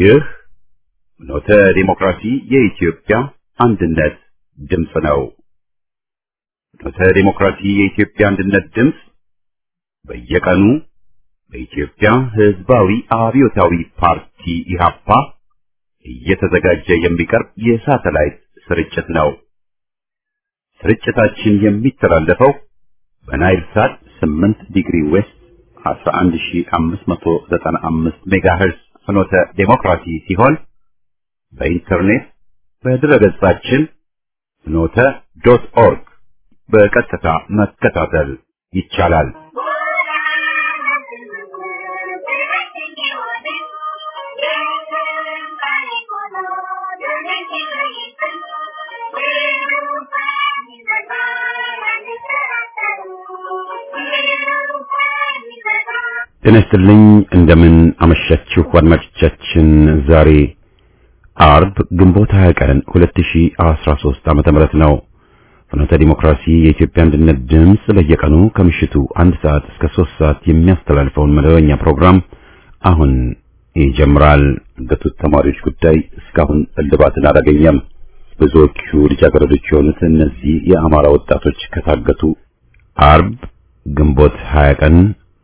ይህ ኖተ ዲሞክራሲ የኢትዮጵያ አንድነት ድምፅ ነው። ኖተ ዲሞክራሲ የኢትዮጵያ አንድነት ድምፅ በየቀኑ በኢትዮጵያ ሕዝባዊ አብዮታዊ ፓርቲ ኢህአፓ እየተዘጋጀ የሚቀርብ የሳተላይት ስርጭት ነው። ስርጭታችን የሚተላለፈው በናይል ሳት 8 ዲግሪ ዌስት 11595 ሜጋሄርዝ ፍኖተ ዴሞክራሲ ሲሆን በኢንተርኔት በድረገጻችን ፍኖተ ዶት ኦርግ በቀጥታ መከታተል ይቻላል። ጤና ይስጥልኝ። እንደምን አመሻችሁ አድማጮቻችን። ዛሬ አርብ ግንቦት 20 ቀን 2013 ዓመተ ምህረት ነው። ፍኖተ ዲሞክራሲ የኢትዮጵያ አንድነት ድምፅ በየቀኑ ከምሽቱ አንድ ሰዓት እስከ 3 ሰዓት የሚያስተላልፈውን መደበኛ ፕሮግራም አሁን ይጀምራል። ገቱት ተማሪዎች ጉዳይ እስካሁን እልባትን አላገኘም። ብዙዎቹ ልጃገረዶች የሆኑት እነዚህ የአማራ ወጣቶች ከታገቱ አርብ ግንቦት 20 ቀን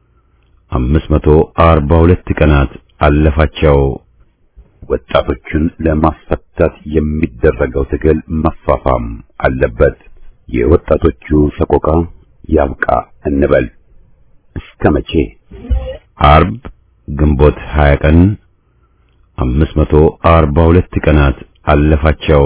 542 ቀናት አለፋቸው። ወጣቶቹን ለማስፈታት የሚደረገው ትግል መፋፋም አለበት። የወጣቶቹ ሰቆቃ ያብቃ እንበል። እስከ መቼ? አርብ ግንቦት 20 ቀን 542 ቀናት አለፋቸው።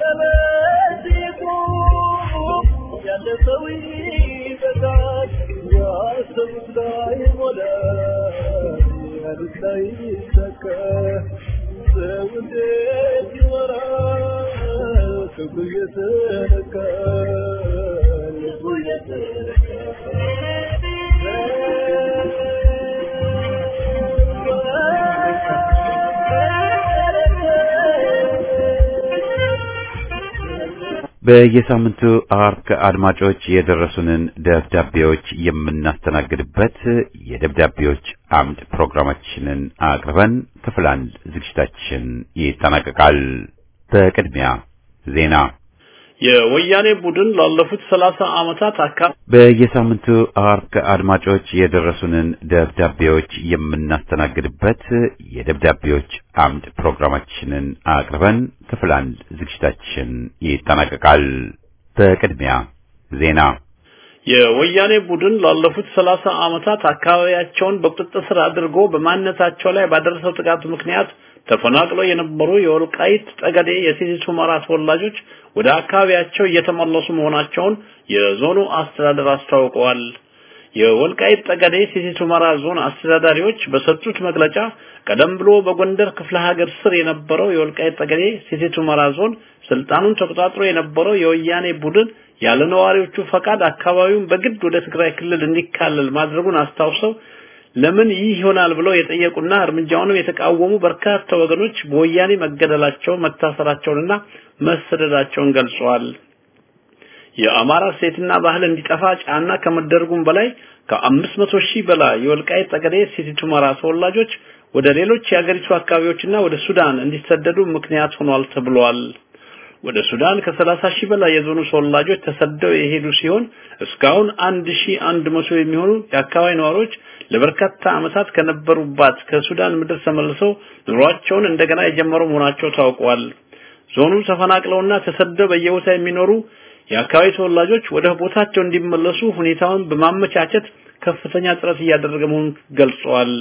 በየሳምንቱ አርብ አድማጮች የደረሱንን ደብዳቤዎች የምናስተናግድበት የደብዳቤዎች አምድ ፕሮግራማችንን አቅርበን ክፍል አንድ ዝግጅታችን ይጠናቀቃል። በቅድሚያ ዜና። የወያኔ ቡድን ላለፉት ሰላሳ ዓመታት አካባቢ በየሳምንቱ አርብ አድማጮች የደረሱንን ደብዳቤዎች የምናስተናግድበት የደብዳቤዎች አምድ ፕሮግራማችንን አቅርበን ክፍል አንድ ዝግጅታችን ይጠናቀቃል። በቅድሚያ ዜና። የወያኔ ቡድን ላለፉት ሰላሳ ዓመታት አካባቢያቸውን በቁጥጥር ስር አድርጎ በማንነታቸው ላይ ባደረሰው ጥቃት ምክንያት ተፈናቅለው የነበሩ የወልቃይት ጠገዴ የሰቲት ሁመራ ተወላጆች ወደ አካባቢያቸው እየተመለሱ መሆናቸውን የዞኑ አስተዳደር አስታውቀዋል። የወልቃይት ጠገዴ ሰቲት ሁመራ ዞን አስተዳዳሪዎች በሰጡት መግለጫ ቀደም ብሎ በጎንደር ክፍለ ሀገር ስር የነበረው የወልቃይት ጠገዴ ሰቲት ሁመራ ዞን ስልጣኑን ተቆጣጥሮ የነበረው የወያኔ ቡድን ያለ ነዋሪዎቹ ፈቃድ አካባቢውን በግድ ወደ ትግራይ ክልል እንዲካለል ማድረጉን አስታውሰው ለምን ይህ ይሆናል ብለው የጠየቁና እርምጃውንም የተቃወሙ በርካታ ወገኖች በወያኔ መገደላቸው መታሰራቸውንና መሰደዳቸውን ገልጸዋል። የአማራ ሴትና ባህል እንዲጠፋ ጫና ከመደረጉም በላይ ከአምስት መቶ ሺህ በላይ የወልቃይት ጠገዴ ሰቲት ሁመራ ተወላጆች ወደ ሌሎች የአገሪቱ አካባቢዎችና ወደ ሱዳን እንዲሰደዱ ምክንያት ሆኗል ተብሏል። ወደ ሱዳን ከሰላሳ ሺህ በላይ የዞኑ ተወላጆች ተሰደው የሄዱ ሲሆን እስካሁን አንድ ሺህ አንድ መቶ የሚሆኑ የአካባቢ ነዋሪዎች ለበርካታ ዓመታት ከነበሩባት ከሱዳን ምድር ተመልሰው ኑሯቸውን እንደገና የጀመሩ መሆናቸው ታውቋል። ዞኑ ተፈናቅለውና ተሰደው በየቦታ የሚኖሩ የአካባቢ ተወላጆች ወደ ቦታቸው እንዲመለሱ ሁኔታውን በማመቻቸት ከፍተኛ ጥረት እያደረገ መሆኑን ገልጸዋል።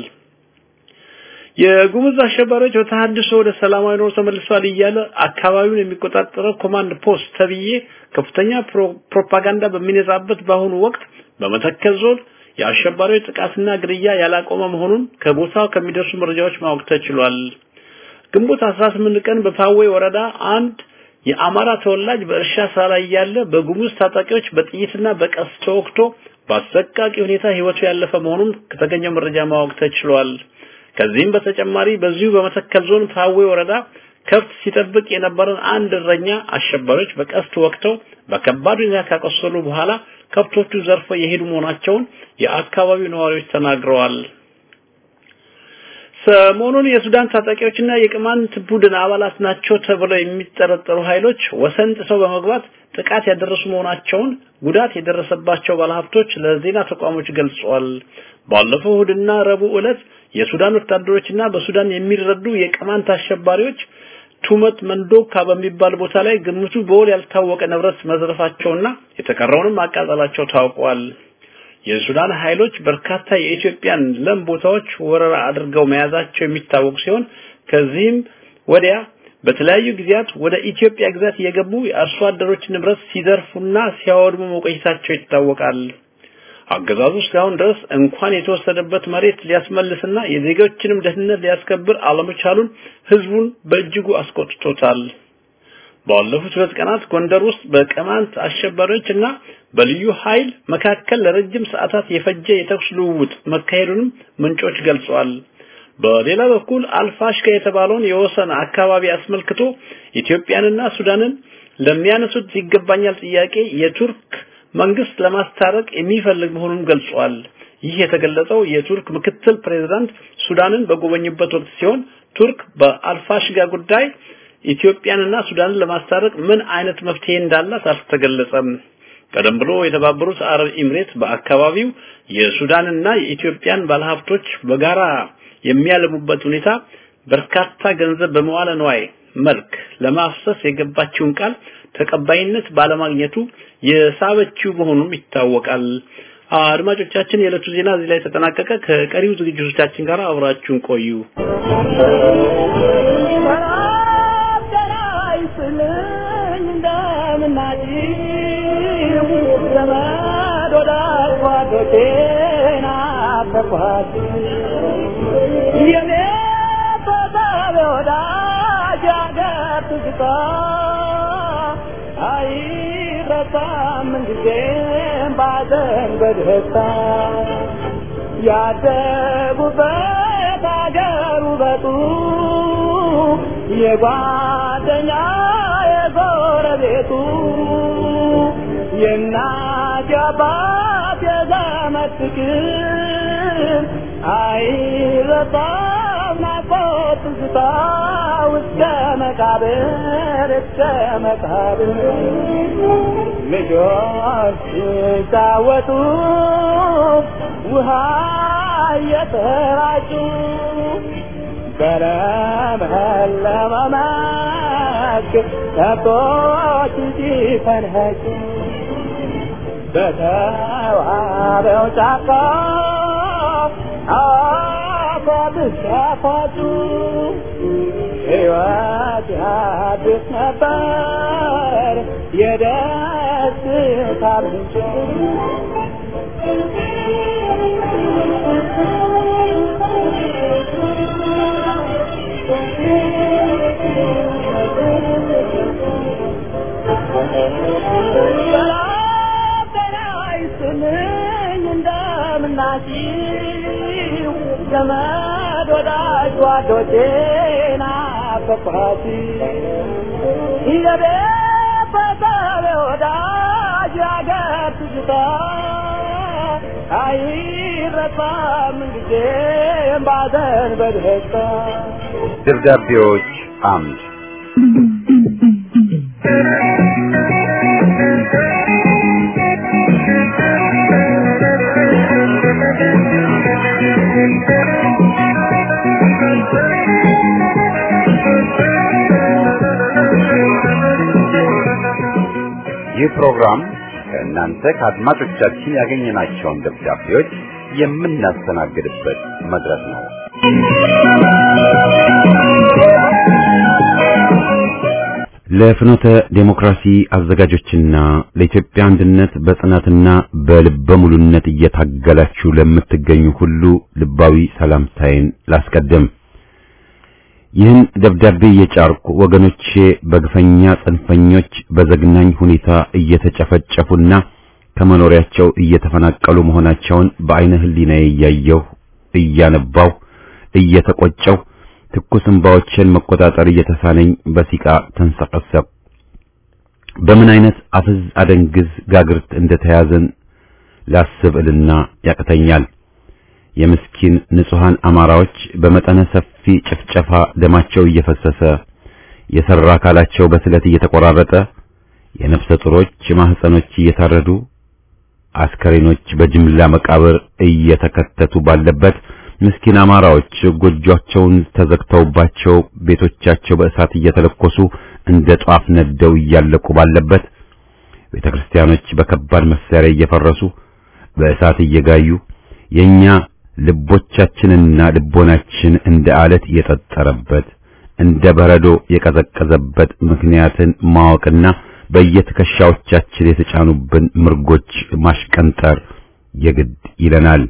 የጉሙዝ አሸባሪዎች በተሐድሶ ወደ ሰላማዊ ኑሮ ተመልሷል እያለ አካባቢውን የሚቆጣጠረው ኮማንድ ፖስት ተብዬ ከፍተኛ ፕሮፓጋንዳ በሚነዛበት በአሁኑ ወቅት በመተከል ዞን የአሸባሪዎች ጥቃትና ግድያ ያላቆመ መሆኑን ከቦታው ከሚደርሱ መረጃዎች ማወቅ ተችሏል። ግንቦት 18 ቀን በፓዌ ወረዳ አንድ የአማራ ተወላጅ በእርሻ ስራ ላይ ያለ በጉሙዝ ታጣቂዎች በጥይትና በቀስ ተወግቶ በአሰቃቂ ሁኔታ ህይወቱ ያለፈ መሆኑን ከተገኘው መረጃ ማወቅ ተችሏል። ከዚህም በተጨማሪ በዚሁ በመተከል ዞን ፓዌ ወረዳ ከብት ሲጠብቅ የነበረን አንድ እረኛ አሸባሪዎች በቀስት ወቅተው በከባድ ሁኔታ ካቆሰሉ በኋላ ከብቶቹ ዘርፈው የሄዱ መሆናቸውን የአካባቢው ነዋሪዎች ተናግረዋል። ሰሞኑን የሱዳን ታጣቂዎችና የቅማንት ቡድን አባላት ናቸው ተብለው የሚጠረጠሩ ኃይሎች ወሰን ጥሰው በመግባት ጥቃት ያደረሱ መሆናቸውን ጉዳት የደረሰባቸው ባለሀብቶች ለዜና ተቋሞች ገልጸዋል። ባለፈው እሁድና ረቡዕ ዕለት የሱዳን ወታደሮችና በሱዳን የሚረዱ የቅማንት አሸባሪዎች ቱመት መንዶካ በሚባል ቦታ ላይ ግምቱ በውል ያልታወቀ ንብረት መዝረፋቸውና የተቀረውንም ማቃጠላቸው ታውቋል። የሱዳን ኃይሎች በርካታ የኢትዮጵያን ለም ቦታዎች ወረራ አድርገው መያዛቸው የሚታወቅ ሲሆን ከዚህም ወዲያ በተለያዩ ጊዜያት ወደ ኢትዮጵያ ግዛት እየገቡ የአርሶ አደሮች ንብረት ሲዘርፉና ሲያወድሙ መቆየታቸው ይታወቃል። አገዛዙ እስካሁን ድረስ እንኳን የተወሰደበት መሬት ሊያስመልስና የዜጎችንም ደህንነት ሊያስከብር አለመቻሉን ህዝቡን በእጅጉ አስቆጥቶታል። ባለፉት ሁለት ቀናት ጎንደር ውስጥ በቅማንት አሸባሪዎች እና በልዩ ኃይል መካከል ለረጅም ሰዓታት የፈጀ የተኩስ ልውውጥ መካሄዱንም ምንጮች ገልጸዋል። በሌላ በኩል አልፋሽካ የተባለውን የወሰን አካባቢ አስመልክቶ ኢትዮጵያንና ሱዳንን ለሚያነሱት ይገባኛል ጥያቄ የቱርክ መንግስት ለማስታረቅ የሚፈልግ መሆኑን ገልጿል። ይህ የተገለጸው የቱርክ ምክትል ፕሬዝዳንት ሱዳንን በጎበኙበት ወቅት ሲሆን ቱርክ በአልፋሽጋ ጉዳይ ኢትዮጵያንና ሱዳንን ለማስታረቅ ምን አይነት መፍትሄ እንዳላት አልተገለጸም። ቀደም ብሎ የተባበሩት አረብ ኤምሬት በአካባቢው የሱዳንና የኢትዮጵያን ባለሀብቶች በጋራ የሚያለሙበት ሁኔታ በርካታ ገንዘብ በመዋለ ንዋይ መልክ ለማፍሰስ የገባችውን ቃል ተቀባይነት ባለማግኘቱ የሳበችው መሆኑም ይታወቃል። አድማጮቻችን፣ የዕለቱ ዜና እዚህ ላይ ተጠናቀቀ። ከቀሪው ዝግጅቶቻችን ጋር አብራችሁን ቆዩ። ምንጊዜም ባዘን በደስታ ያደጉበት አገር ውበቱ የጓደኛ የጎረቤቱ የእናት የአባት የዘመድ ፍቅር አይረሳም ናፍቆት ትዝታ እስከ መቃብር እስከ መቃብር ልጆች ሲጫወቱ ውሃ እየተራጩ በለመለመ መስክ ከብቶች ሲፈንኸጩ በተዋበው ጫካ አፏብስ ያፏጩ ሕይወት ያድስ ነበር የደስታ ምንጭ እንደምናችሁ ዘመድ ወዳጅ ጓዶቼ ናፈቅኋት የቤተሰብ ወዳጅ ያገር ትዝታ አይረሳም ጊዜም ባዘን በደስታ ደብዳቤዎች አምድ ይህ ፕሮግራም ከእናንተ ከአድማጮቻችን ያገኘናቸውን ደብዳቤዎች የምናስተናግድበት መድረክ ነው። ለፍኖተ ዴሞክራሲ አዘጋጆችና ለኢትዮጵያ አንድነት በጽናትና በልበ ሙሉነት እየታገላችሁ ለምትገኙ ሁሉ ልባዊ ሰላምታዬን ላስቀድም። ይህን ደብዳቤ እየጫርኩ ወገኖቼ በግፈኛ ጽንፈኞች በዘግናኝ ሁኔታ እየተጨፈጨፉና ከመኖሪያቸው እየተፈናቀሉ መሆናቸውን በአይነ ህሊናዬ እያየሁ እያነባው እየተቆጨው ትኩስ እንባዎችን መቆጣጠር እየተሳነኝ በሲቃ ተንሰቀሰቅ። በምን አይነት አፍዝ አደንግዝ ጋግርት እንደተያዘን ላስብ እልና ያቅተኛል። የምስኪን ንጹሃን አማራዎች በመጠነ ሰፊ ጭፍጨፋ ደማቸው እየፈሰሰ የሰራ አካላቸው በስለት እየተቆራረጠ የነፍሰ ጡሮች ማህፀኖች እየታረዱ አስከሬኖች በጅምላ መቃብር እየተከተቱ ባለበት ምስኪን አማራዎች ጎጆቻቸውን ተዘግተውባቸው ቤቶቻቸው በእሳት እየተለኮሱ እንደ ጧፍ ነደው እያለቁ ባለበት ቤተክርስቲያኖች በከባድ መሳሪያ እየፈረሱ በእሳት እየጋዩ የኛ ልቦቻችንና ልቦናችን እንደ አለት የጠጠረበት እንደ በረዶ የቀዘቀዘበት ምክንያትን ማወቅና በየትከሻዎቻችን የተጫኑብን ምርጎች ማሽቀንጠር የግድ ይለናል።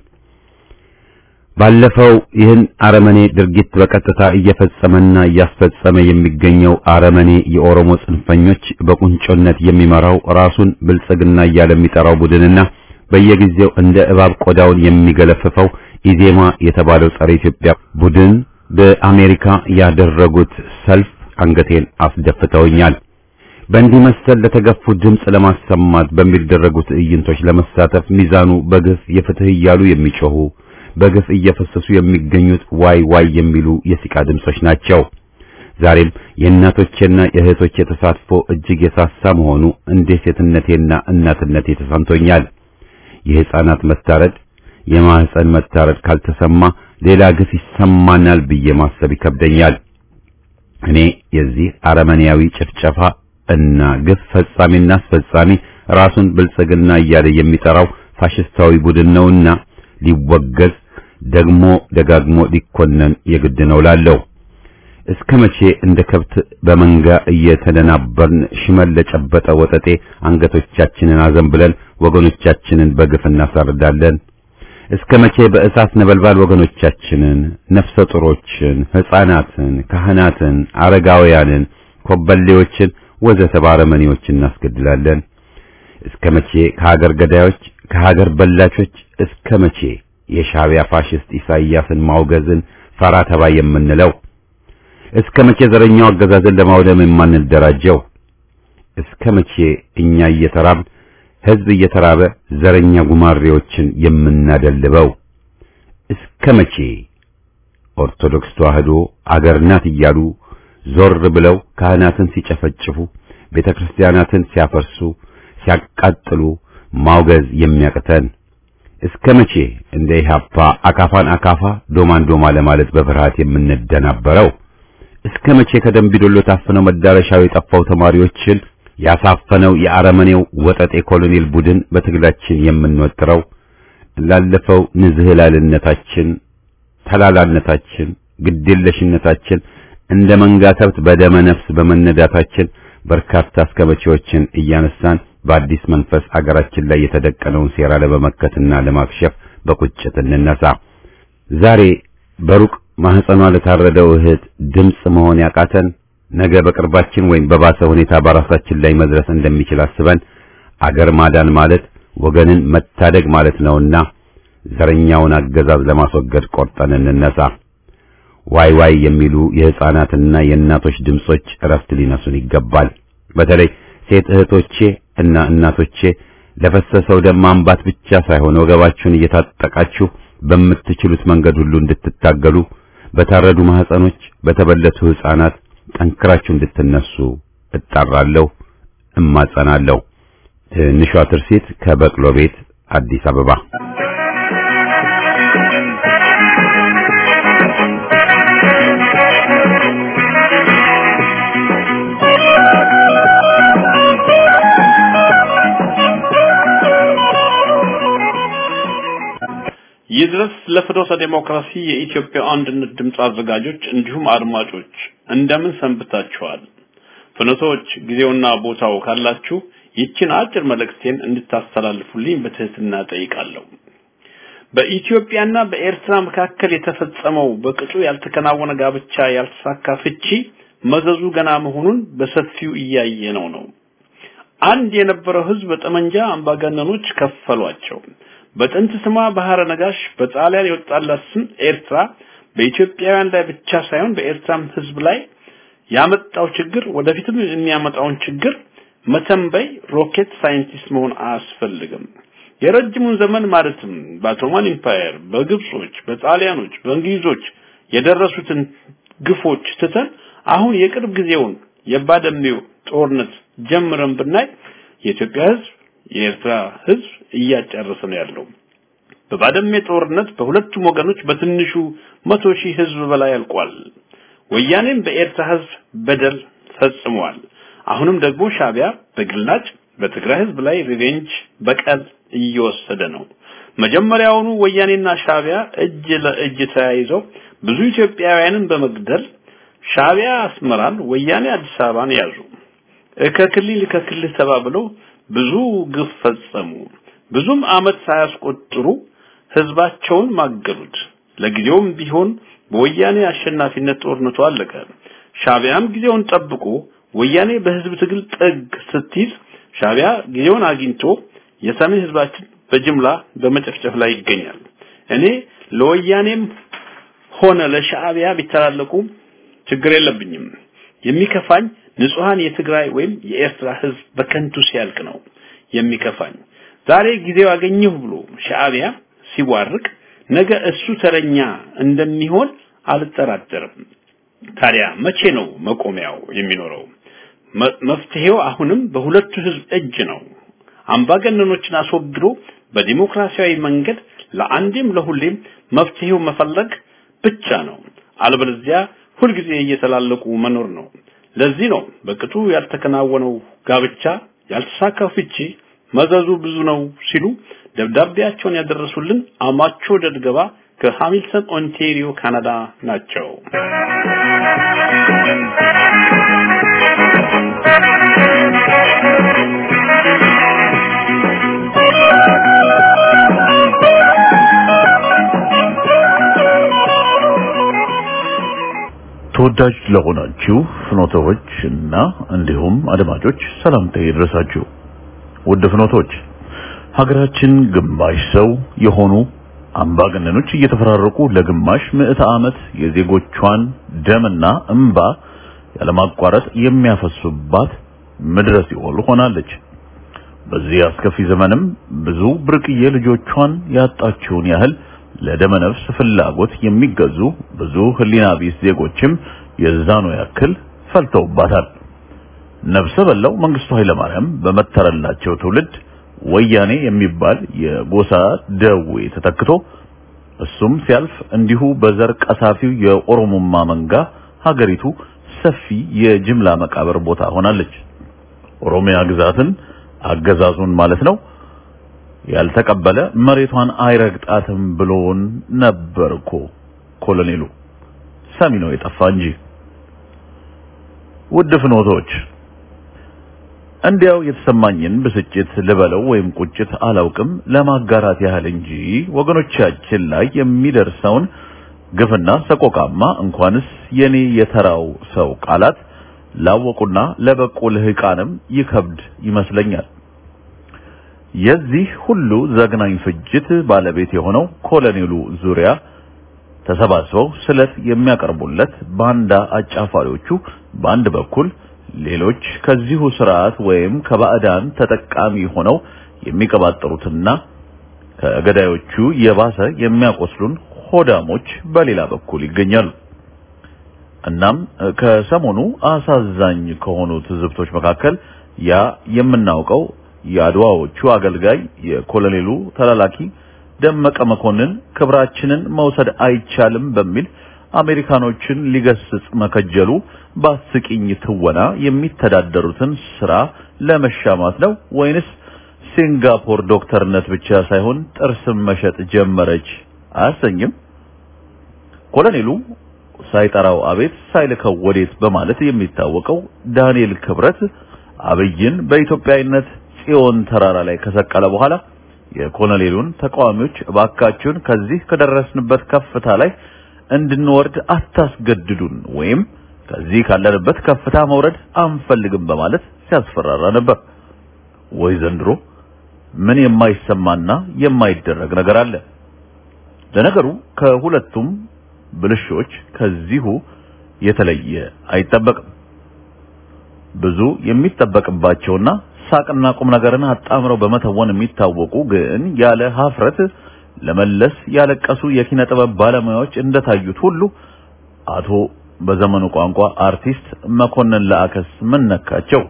ባለፈው ይህን አረመኔ ድርጊት በቀጥታ እየፈጸመና እያስፈጸመ የሚገኘው አረመኔ የኦሮሞ ጽንፈኞች በቁንጮነት የሚመራው ራሱን ብልጽግና እያለ የሚጠራው ቡድንና በየጊዜው እንደ እባብ ቆዳውን የሚገለፍፈው ኢዜማ የተባለው ጸረ ኢትዮጵያ ቡድን በአሜሪካ ያደረጉት ሰልፍ አንገቴን አስደፍተውኛል። በእንዲህ መሰል ለተገፉ ድምፅ ለማሰማት በሚደረጉ ትዕይንቶች ለመሳተፍ ሚዛኑ በግፍ የፍትህ እያሉ የሚጮሁ በግፍ እየፈሰሱ የሚገኙት ዋይ ዋይ የሚሉ የሲቃ ድምጾች ናቸው። ዛሬም የእናቶቼና የእህቶቼ ተሳትፎ እጅግ የሳሳ መሆኑ እንደ ሴትነቴና እናትነቴ ተሰምቶኛል። የሕፃናት መታረድ፣ የማህፀን መታረድ ካልተሰማ ሌላ ግፍ ይሰማናል ብዬ ማሰብ ይከብደኛል። እኔ የዚህ አረመኔያዊ ጭፍጨፋ እና ግፍ ፈጻሚና አስፈጻሚ ራሱን ብልጽግና እያለ የሚጠራው ፋሽስታዊ ቡድን ነውና ሊወገዝ ደግሞ ደጋግሞ ሊኮነን የግድ ነው ላለው እስከ መቼ እንደ ከብት በመንጋ እየተደናበርን ሽመል ለጨበጠ ወጠጤ አንገቶቻችንን አዘንብለን ወገኖቻችንን በግፍ እናሳርዳለን? እስከ መቼ በእሳት ነበልባል ወገኖቻችንን፣ ነፍሰ ጡሮችን፣ ሕፃናትን፣ ካህናትን፣ አረጋውያንን፣ ኮበሌዎችን ወዘተ ባረመኔዎች እናስገድላለን? እስከ መቼ ከሀገር ገዳዮች ከሀገር በላቾች እስከ መቼ የሻዕቢያ ፋሽስት ኢሳይያስን ማውገዝን ፈራ ተባ የምንለው? እስከ መቼ ዘረኛው አገዛዝን ለማውደም የማንደራጀው? እስከ መቼ እኛ እየተራብን ሕዝብ እየተራበ ዘረኛ ጉማሬዎችን የምናደልበው? እስከ መቼ ኦርቶዶክስ ተዋህዶ አገር ናት እያሉ ዞር ብለው ካህናትን ሲጨፈጭፉ፣ ቤተክርስቲያናትን ሲያፈርሱ፣ ሲያቃጥሉ ማውገዝ የሚያቅተን? እስከ መቼ እንደ ኢህአፓ አካፋን አካፋ ዶማን ዶማ ለማለት በፍርሃት የምንደናበረው? እስከ መቼ ከደምቢዶሎ ታፍነው መዳረሻው የጠፋው ተማሪዎችን ያሳፈነው የአረመኔው ወጠጤ ኮሎኔል ቡድን በትግላችን የምንወጥረው? ላለፈው ንዝህላልነታችን፣ ተላላነታችን፣ ግዴለሽነታችን እንደ መንጋ ከብት በደመ ነፍስ በመነዳታችን በርካታ እስከ መቼዎችን እያነሳን በአዲስ መንፈስ አገራችን ላይ የተደቀነውን ሴራ ለመመከትና ለማክሸፍ በቁጭት እንነሳ። ዛሬ በሩቅ ማህፀኗ ለታረደው እህት ድምፅ መሆን ያቃተን ነገ በቅርባችን ወይም በባሰ ሁኔታ በራሳችን ላይ መድረስ እንደሚችል አስበን አገር ማዳን ማለት ወገንን መታደግ ማለት ነውና ዘረኛውን አገዛዝ ለማስወገድ ቆርጠን እንነሳ። ዋይ ዋይ የሚሉ የሕፃናትና የእናቶች ድምጾች እረፍት ሊነሱን ይገባል። በተለይ ሴት እህቶቼ እና እናቶቼ ለፈሰሰው ደም ማንባት ብቻ ሳይሆን ወገባችሁን እየታጠቃችሁ በምትችሉት መንገድ ሁሉ እንድትታገሉ በታረዱ ማህፀኖች፣ በተበለቱ ሕፃናት ጠንክራችሁ እንድትነሱ እጣራለሁ፣ እማጸናለሁ። ትንሿ ትርሲት ከበቅሎ ቤት አዲስ አበባ ይድረስ ለፍኖተ ዴሞክራሲ የኢትዮጵያ አንድነት ድምፅ አዘጋጆች እንዲሁም አድማጮች እንደምን ሰንብታችኋል? ፍኖቶች ጊዜውና ቦታው ካላችሁ ይችን አጭር መልእክቴን እንድታስተላልፉልኝ በትህትና ጠይቃለሁ። በኢትዮጵያና በኤርትራ መካከል የተፈጸመው በቅጡ ያልተከናወነ ጋብቻ ያልተሳካ ፍቺ መዘዙ ገና መሆኑን በሰፊው እያየነው ነው። አንድ የነበረው ህዝብ በጠመንጃ አምባገነኖች ከፈሏቸው። በጥንት ስሟ ባህረ ነጋሽ በጣሊያን የወጣላት ስም ኤርትራ በኢትዮጵያውያን ላይ ብቻ ሳይሆን በኤርትራም ህዝብ ላይ ያመጣው ችግር ወደፊትም የሚያመጣውን ችግር መተንበይ ሮኬት ሳይንቲስት መሆን አያስፈልግም። የረጅሙን ዘመን ማለትም በኦቶማን ኢምፓየር፣ በግብጾች፣ በጣሊያኖች፣ በእንግሊዞች የደረሱትን ግፎች ትተን አሁን የቅርብ ጊዜውን የባደሜው ጦርነት ጀምረን ብናይ የኢትዮጵያ ህዝብ የኤርትራ ህዝብ እያጨረሰ ነው ያለው። በባደሜ ጦርነት በሁለቱም ወገኖች በትንሹ መቶ ሺህ ህዝብ በላይ አልቋል። ወያኔም በኤርትራ ህዝብ በደል ፈጽሟል። አሁንም ደግሞ ሻቢያ በግላጭ በትግራይ ህዝብ ላይ ሪቬንጅ በቀል እየወሰደ ነው። መጀመሪያውኑ ወያኔና ሻቢያ እጅ ለእጅ ተያይዘው ብዙ ኢትዮጵያውያንን በመግደል ሻቢያ አስመራን፣ ወያኔ አዲስ አበባን ያዙ። ከክልል ከክልል ተባብለው ብዙ ግፍ ፈጸሙ። ብዙም አመት ሳያስቆጥሩ ህዝባቸውን ማገዱት። ለጊዜውም ቢሆን በወያኔ አሸናፊነት ጦርነቱ አለቀ። ሻቢያም ጊዜውን ጠብቆ ወያኔ በህዝብ ትግል ጥግ ስትይዝ ሻቢያ ጊዜውን አግኝቶ የሰሜን ህዝባችን በጅምላ በመጨፍጨፍ ላይ ይገኛል። እኔ ለወያኔም ሆነ ለሻዕቢያ ቢተላለቁ ችግር የለብኝም። የሚከፋኝ ንጹሃን የትግራይ ወይም የኤርትራ ህዝብ በከንቱ ሲያልቅ ነው የሚከፋኝ። ዛሬ ጊዜው አገኘሁ ብሎ ሻዕቢያ ሲዋርቅ ነገ እሱ ተረኛ እንደሚሆን አልጠራጠርም። ታዲያ መቼ ነው መቆሚያው የሚኖረው? መፍትሄው አሁንም በሁለቱ ህዝብ እጅ ነው። አምባገነኖችን አስወግዶ በዲሞክራሲያዊ መንገድ ለአንዴም ለሁሌም መፍትሄው መፈለግ ብቻ ነው። አለበለዚያ ሁልጊዜ እየተላለቁ መኖር ነው። ለዚህ ነው በቅጡ ያልተከናወነው ጋብቻ፣ ያልተሳካው ፍቺ መዘዙ ብዙ ነው ሲሉ ደብዳቤያቸውን ያደረሱልን አማቾ ደድገባ ከሃሚልተን ኦንታሪዮ ካናዳ ናቸው። ተወዳጅ ለሆናችሁ ፍኖቶች እና እንዲሁም አድማጮች ሰላምታ ይድረሳችሁ። ውድ ፍኖቶች ሀገራችን ግማሽ ሰው የሆኑ አምባገነኖች እየተፈራረቁ ለግማሽ ምዕተ ዓመት የዜጎቿን ደምና እንባ ያለማቋረጥ የሚያፈሱባት ምድረ ሲኦል ሆናለች። በዚህ አስከፊ ዘመንም ብዙ ብርቅዬ ልጆቿን ያጣችውን ያህል ለደመ ነፍስ ፍላጎት የሚገዙ ብዙ ህሊና ቢስ ዜጎችም የዛኑ ያክል ፈልተውባታል። ነፍሰ በላው መንግስቱ ኃይለማርያም በመተረላቸው ትውልድ ወያኔ የሚባል የጎሳ ደዌ ተተክቶ እሱም ሲያልፍ እንዲሁ በዘር ቀሳፊው የኦሮሞማ መንጋ ሀገሪቱ ሰፊ የጅምላ መቃብር ቦታ ሆናለች። ኦሮሚያ ግዛትን አገዛዙን ማለት ነው ያልተቀበለ መሬቷን አይረግጣትም ብሎን ነበር እኮ ኮሎኔሉ። ሰሚ ነው የጠፋ እንጂ። ውድ ፍኖቶች እንዲያው የተሰማኝን ብስጭት ልበለው ወይም ቁጭት አላውቅም ለማጋራት ያህል እንጂ ወገኖቻችን ላይ የሚደርሰውን ግፍና ሰቆቃማ እንኳንስ የኔ የተራው ሰው ቃላት ላወቁና ለበቁ ልህቃንም ይከብድ ይመስለኛል። የዚህ ሁሉ ዘግናኝ ፍጅት ባለቤት የሆነው ኮሎኔሉ ዙሪያ ተሰባስበው ስለት የሚያቀርቡለት ባንዳ አጫፋሪዎቹ በአንድ በኩል ሌሎች ከዚሁ ስርዓት ወይም ከባዕዳን ተጠቃሚ ሆነው የሚቀባጠሩትና ከገዳዮቹ የባሰ የሚያቆስሉን ሆዳሞች በሌላ በኩል ይገኛሉ። እናም ከሰሞኑ አሳዛኝ ከሆኑ ትዝብቶች መካከል ያ የምናውቀው የአድዋዎቹ አገልጋይ የኮሎኔሉ ተላላኪ ደመቀ መኮንን ክብራችንን መውሰድ አይቻልም በሚል አሜሪካኖችን ሊገስጽ መከጀሉ በአስቂኝ ትወና የሚተዳደሩትን ስራ ለመሻማት ነው ወይንስ ሲንጋፖር ዶክተርነት ብቻ ሳይሆን ጥርስም መሸጥ ጀመረች አያሰኝም? ኮሎኔሉ ሳይጠራው አቤት ሳይልከው ወዴት በማለት የሚታወቀው ዳንኤል ክብረት አብይን በኢትዮጵያዊነት ጽዮን ተራራ ላይ ከሰቀለ በኋላ የኮሎኔሉን ተቃዋሚዎች እባካችሁን ከዚህ ከደረስንበት ከፍታ ላይ እንድንወርድ አታስገድዱን ወይም ከዚህ ካለንበት ከፍታ መውረድ አንፈልግም በማለት ሲያስፈራራ ነበር። ወይ ዘንድሮ ምን የማይሰማና የማይደረግ ነገር አለ? ለነገሩ ከሁለቱም ብልሾች ከዚሁ የተለየ አይጠበቅም። ብዙ የሚጠበቅባቸውና ሳቅና ቁም ነገርን አጣምረው በመተወን የሚታወቁ ግን ያለ ሀፍረት ለመለስ ያለቀሱ የኪነ ጥበብ ባለሙያዎች እንደታዩት ሁሉ አቶ በዘመኑ ቋንቋ አርቲስት መኮንን ለአከስ ምን ነካቸው?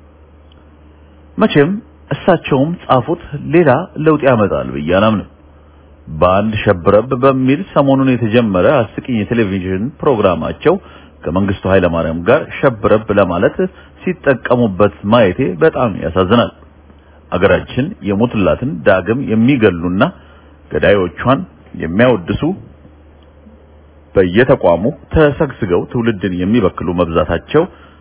መቼም እሳቸውም ጻፉት ሌላ ለውጥ ያመጣል ብዬ አላምንም። በአንድ ሸብረብ በሚል ሰሞኑን የተጀመረ አስቂኝ የቴሌቪዥን ፕሮግራማቸው ከመንግስቱ ኃይለማርያም ጋር ሸብረብ ለማለት ሲጠቀሙበት ማየቴ በጣም ያሳዝናል። አገራችን የሞቱላትን ዳግም የሚገሉና ገዳዮቿን የሚያወድሱ በየተቋሙ ተሰግስገው ትውልድን የሚበክሉ መብዛታቸው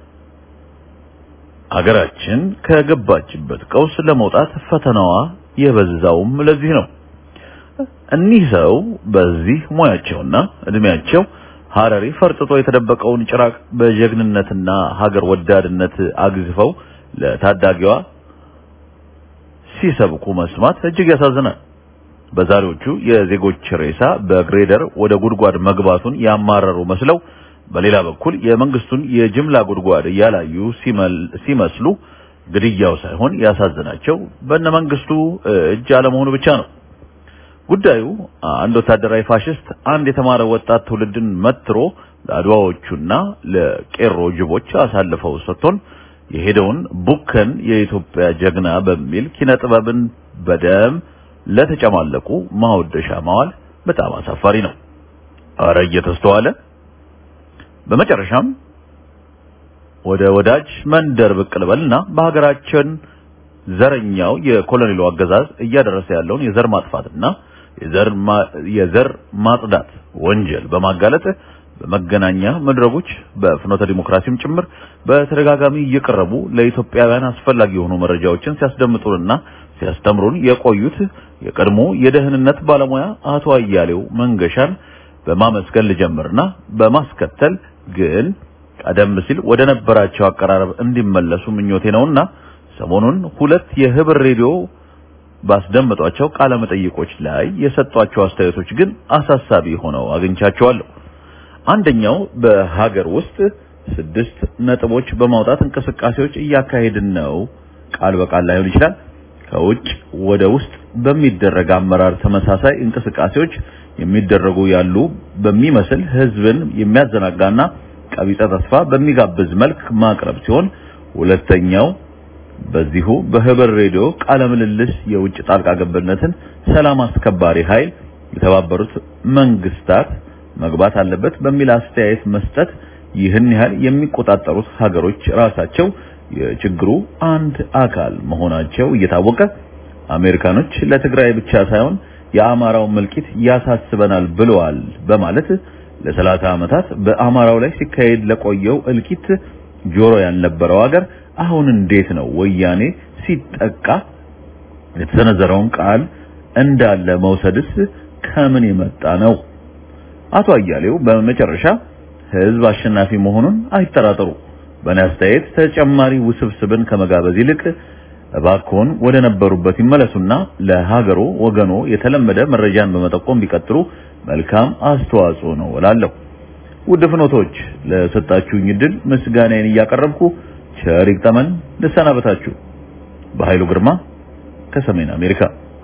አገራችን ከገባችበት ቀውስ ለመውጣት ፈተናዋ የበዛውም ለዚህ ነው። እኒህ ሰው በዚህ ሙያቸውና እድሜያቸው ሀረሪ ፈርጥጦ የተደበቀውን ጭራቅ በጀግንነትና ሀገር ወዳድነት አግዝፈው ለታዳጊዋ ሲሰብኩ መስማት እጅግ ያሳዝናል። በዛሬዎቹ የዜጎች ሬሳ በግሬደር ወደ ጉድጓድ መግባቱን ያማረሩ መስለው በሌላ በኩል የመንግስቱን የጅምላ ጉድጓድ እያላዩ ሲመስሉ ግድያው ሳይሆን ያሳዝናቸው በእነ መንግስቱ እጅ አለመሆኑ ብቻ ነው። ጉዳዩ አንድ ወታደራዊ ፋሽስት አንድ የተማረ ወጣት ትውልድን መትሮ ለአድዋዎቹና ለቄሮ ጅቦች አሳልፈው ሰጥቶን የሄደውን ቡከን የኢትዮጵያ ጀግና በሚል ኪነ ጥበብን በደም ለተጨማለቁ ማወደሻ ማዋል በጣም አሳፋሪ ነው። አረ እየተስተዋለ በመጨረሻም ወደ ወዳጅ መንደር ብቅ ልበልና በሀገራችን ዘረኛው የኮሎኔሉ አገዛዝ እያደረሰ ያለውን የዘር ማጥፋትና የዘር ማጽዳት ወንጀል በማጋለጥ በመገናኛ መድረኮች በፍኖተ ዲሞክራሲም ጭምር በተደጋጋሚ እየቀረቡ ለኢትዮጵያውያን አስፈላጊ የሆኑ መረጃዎችን ሲያስደምጡንና ሲያስተምሩን የቆዩት የቀድሞ የደህንነት ባለሙያ አቶ አያሌው መንገሻን በማመስገን ልጀምርና በማስከተል ግን ቀደም ሲል ወደ ነበራቸው አቀራረብ እንዲመለሱ ምኞቴ ነውና ሰሞኑን ሁለት የህብር ሬዲዮ ባስደመጧቸው ቃለ መጠይቆች ላይ የሰጧቸው አስተያየቶች ግን አሳሳቢ ሆነው አግኝቻቸዋለሁ። አንደኛው በሀገር ውስጥ ስድስት ነጥቦች በማውጣት እንቅስቃሴዎች እያካሄድን ነው፣ ቃል በቃል ላይሆን ይችላል። ከውጭ ወደ ውስጥ በሚደረግ አመራር ተመሳሳይ እንቅስቃሴዎች የሚደረጉ ያሉ በሚመስል ህዝብን የሚያዘናጋና ቀቢጸ ተስፋ በሚጋብዝ መልክ ማቅረብ ሲሆን ሁለተኛው በዚሁ በህብር ሬዲዮ ቃለ ምልልስ የውጭ ጣልቃ ገብነትን ሰላም አስከባሪ ኃይል የተባበሩት መንግስታት መግባት አለበት በሚል አስተያየት መስጠት ይህን ያህል የሚቆጣጠሩት ሀገሮች ራሳቸው የችግሩ አንድ አካል መሆናቸው እየታወቀ አሜሪካኖች ለትግራይ ብቻ ሳይሆን የአማራው መልቂት ያሳስበናል ብለዋል በማለት ለሰላሳ ዓመታት በአማራው ላይ ሲካሄድ ለቆየው እልቂት ጆሮ ያልነበረው ሀገር አሁን እንዴት ነው ወያኔ ሲጠቃ የተሰነዘረውን ቃል እንዳለ መውሰድስ ከምን የመጣ ነው? አቶ አያሌው በመጨረሻ ህዝብ አሸናፊ መሆኑን አይጠራጠሩ። በእኔ አስተያየት ተጨማሪ ውስብስብን ከመጋበዝ ይልቅ እባክዎን ወደ ነበሩበት ይመለሱና ለሀገሮ ወገኖ የተለመደ መረጃን በመጠቆም ቢቀጥሉ መልካም አስተዋጽኦ ነው እላለሁ። ውድ ፍኖቶች ለሰጣችሁኝ እድል ምስጋናዬን እያቀረብኩ ቸር ይግጠመን ልሰናበታችሁ። በኃይሉ ግርማ ከሰሜን አሜሪካ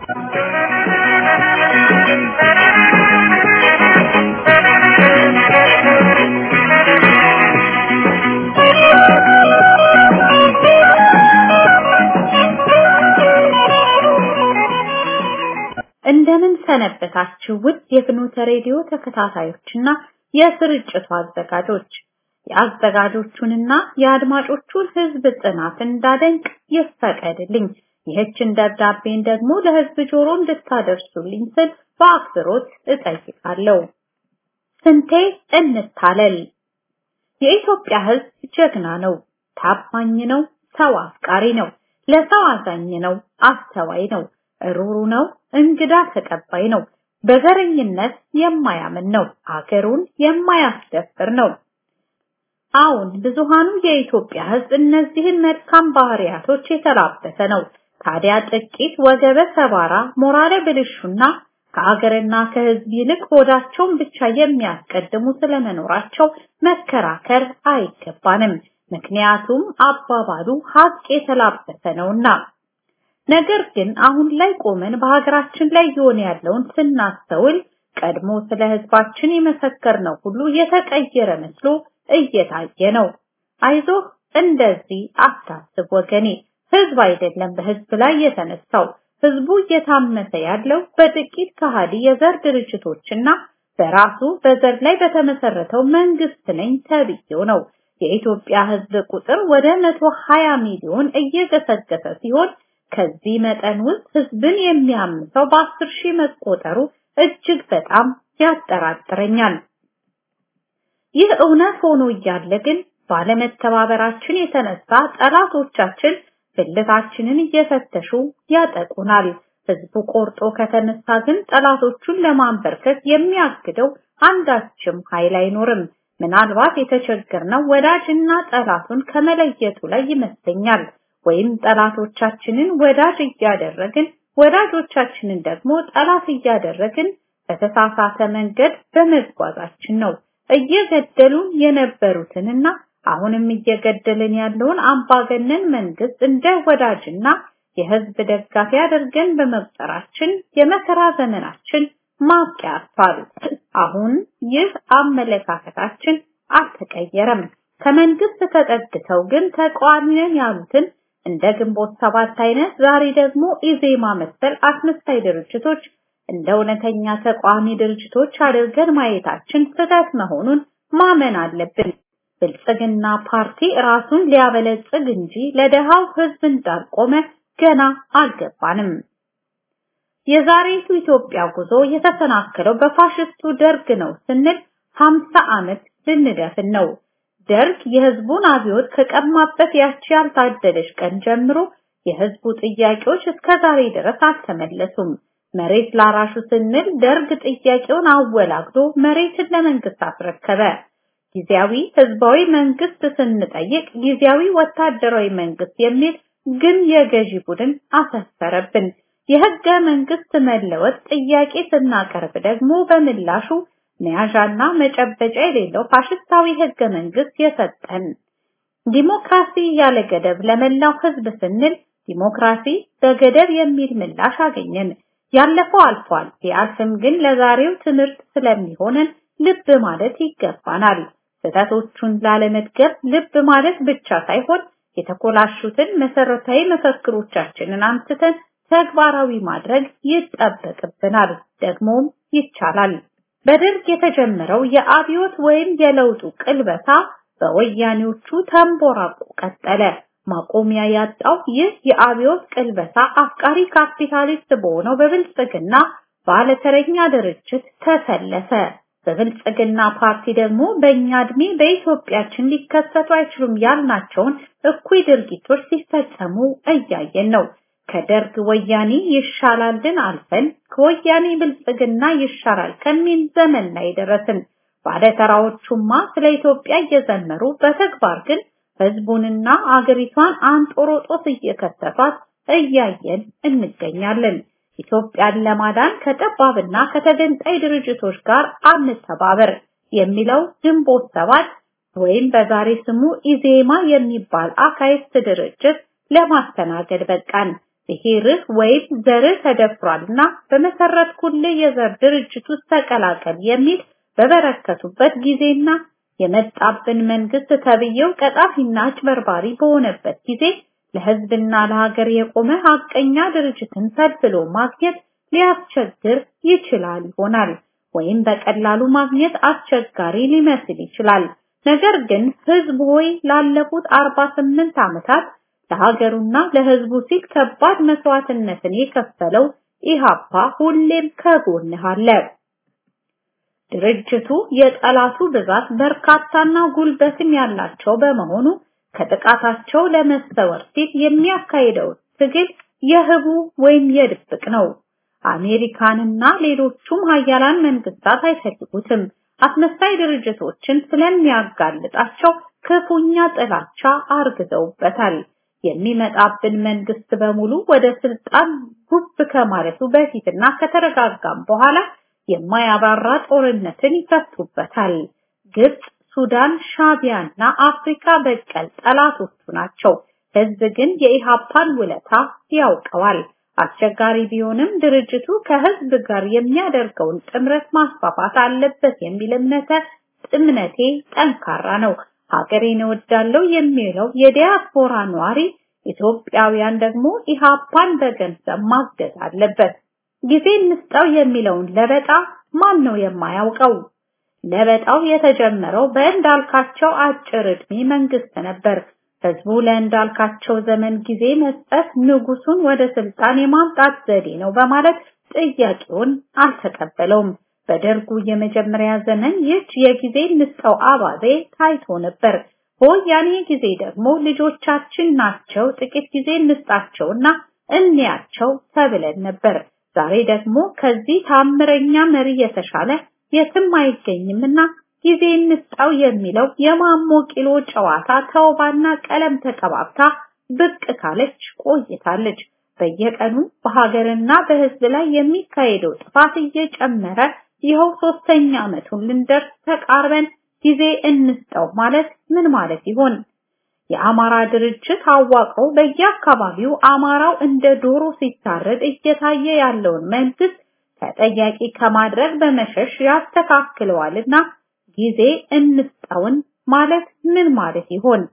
እንደምን ሰነበታችሁ ውድ የፍኖተ ሬዲዮ ተከታታዮችና የስርጭቱ አዘጋጆች የአዘጋጆቹንና የአድማጮቹን ህዝብ ጽናት እንዳደንቅ ይፈቀድልኝ። ይህችን ደብዳቤን ደግሞ ለህዝብ ጆሮ እንድታደርሱልኝ ስል በአክብሮት እጠይቃለሁ። ስንቴ እንታለል። የኢትዮጵያ ህዝብ ጀግና ነው፣ ታማኝ ነው፣ ሰው አፍቃሪ ነው፣ ለሰው አዛኝ ነው፣ አስተዋይ ነው፣ ሩሩ ነው፣ እንግዳ ተቀባይ ነው፣ በዘረኝነት የማያምን ነው፣ አገሩን የማያስደፍር ነው። አሁን ብዙሃኑ የኢትዮጵያ ህዝብ እነዚህን መልካም ባህሪያቶች የተላበሰ ነው። ታዲያ ጥቂት ወገበ ሰባራ ሞራለ ብልሹና ከአገርና ከህዝብ ይልቅ ሆዳቸውን ብቻ የሚያስቀድሙ ስለመኖራቸው መከራከር አይገባንም። ምክንያቱም አባባሉ ሀቅ የተላበሰ ነውና። ነገር ግን አሁን ላይ ቆመን በሀገራችን ላይ እየሆነ ያለውን ስናስተውል ቀድሞ ስለ ህዝባችን የመሰከርነው ሁሉ የተቀየረ መስሎ እየታየ ነው። አይዞህ እንደዚህ አታስብ ወገኔ። ህዝብ አይደለም በህዝብ ላይ የተነሳው። ህዝቡ እየታመሰ ያለው በጥቂት ከሃዲ የዘር ድርጅቶችና በራሱ በዘር ላይ በተመሰረተው መንግስት ነኝ ተብዬው ነው። የኢትዮጵያ ህዝብ ቁጥር ወደ 120 ሚሊዮን እየገሰገሰ ሲሆን ከዚህ መጠን ውስጥ ህዝብን የሚያምሰው በአስር ሺህ መቆጠሩ እጅግ በጣም ያጠራጥረኛል። ይህ እውነት ሆኖ እያለ ግን ባለመተባበራችን የተነሳ ጠላቶቻችን ብልታችንን እየፈተሹ ያጠቁናል። ህዝቡ ቆርጦ ከተነሳ ግን ጠላቶቹን ለማንበርከት የሚያግደው አንዳችም ኃይል አይኖርም። ምናልባት የተቸገርነው ወዳጅና ጠላቱን ከመለየቱ ላይ ይመስለኛል። ወይም ጠላቶቻችንን ወዳጅ እያደረግን ወዳጆቻችንን ደግሞ ጠላት እያደረግን በተሳሳተ መንገድ በመጓዛችን ነው። እየገደሉን የነበሩትንና አሁንም እየገደልን ያለውን አምባገነን መንግስት እንደ ወዳጅና የህዝብ ደጋፊ አድርገን በመቁጠራችን የመከራ ዘመናችን ማብቂያ አጥቷል። አሁን ይህ አመለካከታችን አልተቀየረም። ከመንግስት ተጠግተው ግን ተቃዋሚ ነን ያሉትን እንደ ግንቦት ሰባት አይነት ዛሬ ደግሞ ኢዜማ መሰል አስመሳይ ድርጅቶች እንደ እውነተኛ ተቃዋሚ ድርጅቶች አድርገን ማየታችን ስህተት መሆኑን ማመን አለብን። ብልጽግና ፓርቲ ራሱን ሊያበለጽግ እንጂ ለደሃው ህዝብ እንዳልቆመ ገና አልገባንም። የዛሬቱ ኢትዮጵያ ጉዞ የተሰናከለው በፋሽስቱ ደርግ ነው ስንል 50 ዓመት ልንደፍን ነው። ደርግ የህዝቡን አብዮት ከቀማበት ያቺ ያልታደለች ቀን ጀምሮ የህዝቡ ጥያቄዎች እስከ ዛሬ ድረስ አልተመለሱም። መሬት ላራሹ ስንል ደርግ ጥያቄውን አወላግዶ መሬትን ለመንግስት አስረከበ። ጊዜያዊ ህዝባዊ መንግስት ስንጠይቅ ጊዜያዊ ወታደራዊ መንግስት የሚል ግን የገዢ ቡድን አሰፈረብን። የህገ መንግስት መለወጥ ጥያቄ ስናቀርብ ደግሞ በምላሹ መያዣና መጨበጫ የሌለው ፋሽስታዊ ህገ መንግስት የሰጠን። ዲሞክራሲ ያለ ገደብ ለመላው ህዝብ ስንል ዲሞክራሲ በገደብ የሚል ምላሽ አገኘን። ያለፈው አልፏል። ቢያልፍም ግን ለዛሬው ትምህርት ስለሚሆነን ልብ ማለት ይገባናል። ስህተቶቹን ላለመድገም ልብ ማለት ብቻ ሳይሆን የተኮላሹትን መሰረታዊ መፈክሮቻችንን አንስተን ተግባራዊ ማድረግ ይጠበቅብናል። ደግሞም ይቻላል። በደርግ የተጀመረው የአብዮት ወይም የለውጡ ቅልበሳ በወያኔዎቹ ተንቦራቆ ቀጠለ። ማቆሚያ ያጣው ይህ የአብዮት ቅልበሳ አፍቃሪ ካፒታሊስት በሆነው በብልጽግና ባለተረኛ ድርጅት ተሰለፈ። በብልጽግና ፓርቲ ደግሞ በእኛ እድሜ በኢትዮጵያችን ሊከሰቱ አይችሉም ያልናቸውን እኩይ ድርጊቶች ሲፈጸሙ እያየን ነው። ከደርግ ወያኔ ይሻላልን አልፈን ከወያኔ ብልጽግና ይሻላል ከሚል ዘመን ላይ ደረስን። ባለተራዎቹማ ስለ ኢትዮጵያ እየዘመሩ በተግባር ግን ህዝቡንና አገሪቷን አንጦሮጦስ እየከተቷት እያየን እንገኛለን። ኢትዮጵያን ለማዳን ከጠባብና ከተገንጣይ ድርጅቶች ጋር አንተባበር የሚለው ግንቦት ሰባት ወይም በዛሬ ስሙ ኢዜማ የሚባል አካይስት ድርጅት ለማስተናገድ በቃን። ብሔርህ ወይም ዘርህ ተደፍሯልና በመሰረትኩልህ የዘር ድርጅት ውስጥ ተቀላቀል የሚል በበረከቱበት ጊዜና የመጣብን መንግስት ተብዬው ቀጣፊና አጭበርባሪ በሆነበት ጊዜ ለህዝብና ለሀገር የቆመ ሀቀኛ ድርጅትን ፈልፍሎ ማግኘት ሊያስቸግር ይችላል ይሆናል ወይም በቀላሉ ማግኘት አስቸጋሪ ሊመስል ይችላል። ነገር ግን ህዝብ ሆይ ላለፉት 48 ዓመታት ለሀገሩና ለህዝቡ ሲል ከባድ መስዋዕትነትን የከፈለው ኢሃፓ ሁሌም ከጎንህ አለ። ድርጅቱ የጠላቱ ብዛት በርካታና ጉልበትም ያላቸው በመሆኑ ከጥቃታቸው ለመሰወር ሲል የሚያካሂደው ትግል የህቡ ወይም የድብቅ ነው። አሜሪካንና ሌሎቹም ሀያላን መንግስታት አይፈልጉትም። አስመሳይ ድርጅቶችን ስለሚያጋልጣቸው ክፉኛ ጥላቻ አርግዘውበታል። የሚመጣብን መንግስት በሙሉ ወደ ስልጣን ጉብ ከማለቱ በፊትና ከተረጋጋም በኋላ የማያባራ ጦርነትን ይከፍቱበታል። ግብጽ፣ ሱዳን፣ ሻቢያና አፍሪካ በቀል ጠላቶቹ ናቸው። ህዝብ ግን የኢሃፓን ውለታ ያውቀዋል። አስቸጋሪ ቢሆንም ድርጅቱ ከህዝብ ጋር የሚያደርገውን ጥምረት ማስፋፋት አለበት የሚል እምነተ እምነቴ ጠንካራ ነው። ሀገሬን እወዳለሁ የሚለው የዲያስፖራ ነዋሪ ኢትዮጵያውያን ደግሞ ኢሃፓን በገንዘብ ማገዝ አለበት። ጊዜ እንስጠው የሚለውን ለበጣ ማን ነው የማያውቀው? ለበጣው የተጀመረው በእንዳልካቸው አጭር ዕድሜ መንግስት ነበር። ህዝቡ ለእንዳልካቸው ዘመን ጊዜ መስጠት ንጉሱን ወደ ስልጣን የማምጣት ዘዴ ነው በማለት ጥያቄውን አልተቀበለውም። በደርጉ የመጀመሪያ ዘመን ይህች የጊዜ እንስጠው አባዜ ታይቶ ነበር። በወያኔ ጊዜ ደግሞ ልጆቻችን ናቸው ጥቂት ጊዜ እንስጣቸውና እንያቸው ተብለን ነበር። ዛሬ ደግሞ ከዚህ ታምረኛ መሪ የተሻለ የትም አይገኝምና ጊዜ እንስጣው የሚለው የማሞ ቂሎ ጨዋታ ተውባና ቀለም ተቀባብታ ብቅ ካለች ቆይታለች። በየቀኑ በሀገርና በህዝብ ላይ የሚካሄደው ጥፋት እየጨመረ ይኸው ሶስተኛ ዓመቱን ልንደርስ ተቃርበን ጊዜ እንስጠው ማለት ምን ማለት ይሆን? የአማራ ድርጅት አዋቀው በየአካባቢው አማራው እንደ ዶሮ ሲታረድ እየታየ ያለውን መንግስት ተጠያቂ ከማድረግ በመሸሽ ያስተካክለዋልና ጊዜ እንስጠውን ማለት ምን ማለት ይሆን?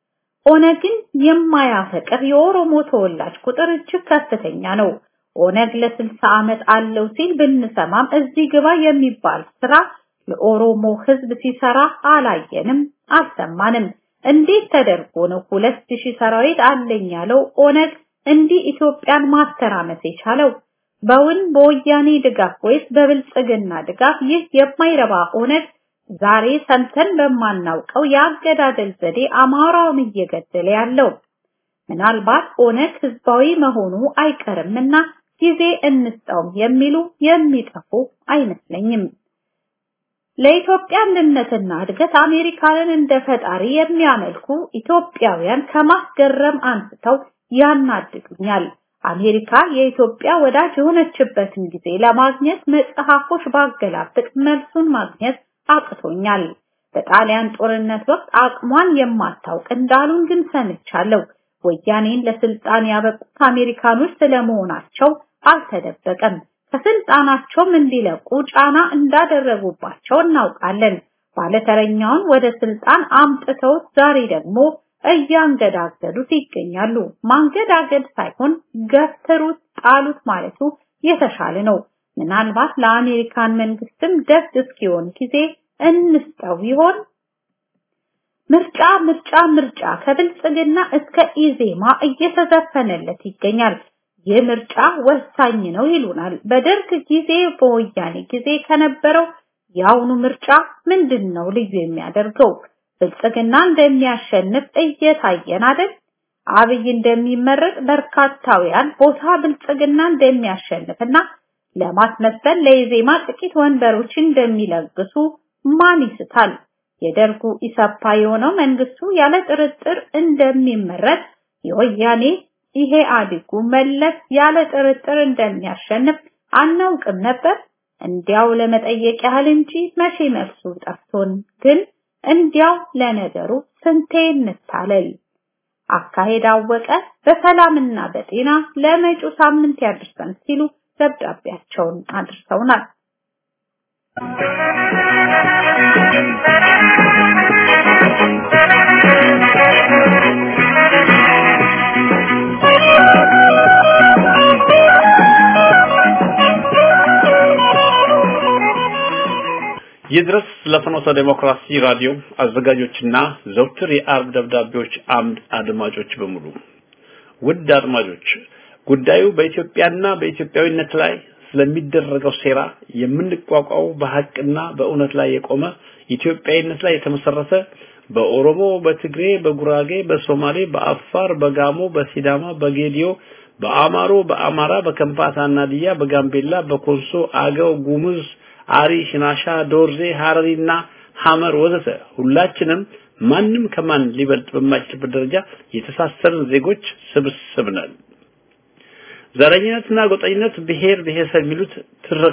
ኦነግን የማያፈቅር የኦሮሞ ተወላጅ ቁጥር እጅግ ከፍተኛ ነው። ኦነግ ለስልሳ ዓመት አለው ሲል ብንሰማም እዚህ ግባ የሚባል ስራ ለኦሮሞ ህዝብ ሲሰራ አላየንም፣ አልሰማንም። እንዴት ተደርጎ ነው ሁለት ሺህ ሰራዊት አለኝ ያለው ኦነግ እንዲህ ኢትዮጵያን ማስተራመስ የቻለው? በውን በወያኔ ድጋፍ ወይስ በብልጽግና ድጋፍ ይህ የማይረባ ኦነግ ዛሬ ሰምተን በማናውቀው የአገዳደል ዘዴ አማራውን እየገደለ ያለው? ምናልባት ኦነግ ህዝባዊ መሆኑ አይቀርምና ጊዜ እንስጠውም የሚሉ የሚጠፉ አይመስለኝም። ለኢትዮጵያ አንድነትና እድገት አሜሪካንን እንደ ፈጣሪ የሚያመልኩ ኢትዮጵያውያን ከማስገረም አንስተው ያናድዱኛል። አሜሪካ የኢትዮጵያ ወዳጅ የሆነችበትን ጊዜ ለማግኘት መጽሐፎች ባገላብጥ መልሱን ማግኘት አቅቶኛል። በጣሊያን ጦርነት ወቅት አቅሟን የማታውቅ እንዳሉን ግን ሰምቻለሁ። ወያኔን ለስልጣን ያበቁት አሜሪካኖች ስለመሆናቸው አልተደበቀም። ከስልጣናቸውም እንዲለቁ ጫና እንዳደረጉባቸው እናውቃለን። ባለተረኛውን ወደ ስልጣን አምጥተውት ዛሬ ደግሞ እያንገዳገዱት ይገኛሉ። ማንገዳገድ ሳይሆን ገፍትሩት፣ ጣሉት ማለቱ የተሻለ ነው። ምናልባት ለአሜሪካን መንግስትም ደስ እስኪሆን ጊዜ እንስጠው ይሆን? ምርጫ ምርጫ ምርጫ ከብልጽግና እስከ ኢዜማ እየተዘፈነለት ይገኛል። ይህ ምርጫ ወሳኝ ነው ይሉናል። በደርግ ጊዜ በወያኔ ጊዜ ከነበረው የአሁኑ ምርጫ ምንድን ነው ልዩ የሚያደርገው? ብልጽግና እንደሚያሸንፍ እየታየን አይደል? አብይ እንደሚመረጥ በርካታውያን ቦታ ብልጽግና እንደሚያሸንፍና ለማስመሰል ለኢዜማ ጥቂት ወንበሮች እንደሚለግሱ ማን ይስታል? የደርጉ ኢሰፓ የሆነው መንግስቱ ያለ ጥርጥር እንደሚመረጥ የወያኔ ይሄ አዲጉ መለስ ያለ ጥርጥር እንደሚያሸንፍ አናውቅም ነበር። እንዲያው ለመጠየቅ ያህል እንጂ መቼ መልሱ ጠፍቶን ግን እንዲያው ለነገሩ ስንቴ እንታለል። አካሄድ አወቀ በሰላምና በጤና ለመጪው ሳምንት ያድርሰን ሲሉ ደብዳቤያቸውን አድርሰውናል። ይድረስ ለፍኖተ ዴሞክራሲ ራዲዮ አዘጋጆችና ዘውትር የአርብ ደብዳቤዎች አምድ አድማጮች በሙሉ ውድ አድማጮች ጉዳዩ በኢትዮጵያና በኢትዮጵያዊነት ላይ ስለሚደረገው ሴራ የምንቋቋው በሐቅና በእውነት ላይ የቆመ ኢትዮጵያዊነት ላይ የተመሰረተ በኦሮሞ፣ በትግሬ፣ በጉራጌ፣ በሶማሌ፣ በአፋር፣ በጋሞ፣ በሲዳማ፣ በጌዲዮ፣ በአማሮ፣ በአማራ፣ በከምፓታና ዲያ፣ በጋምቤላ፣ በኮንሶ፣ አገው፣ ጉሙዝ አሪ፣ ሽናሻ፣ ዶርዜ፣ ሐረሪና ሐመር ወዘተ ሁላችንም ማንም ከማን ሊበልጥ በማይችልበት ደረጃ የተሳሰርን ዜጎች ስብስብ ነን። ዘረኝነትና ጎጠኝነት ብሔር ብሔረሰብ የሚሉት ትርክት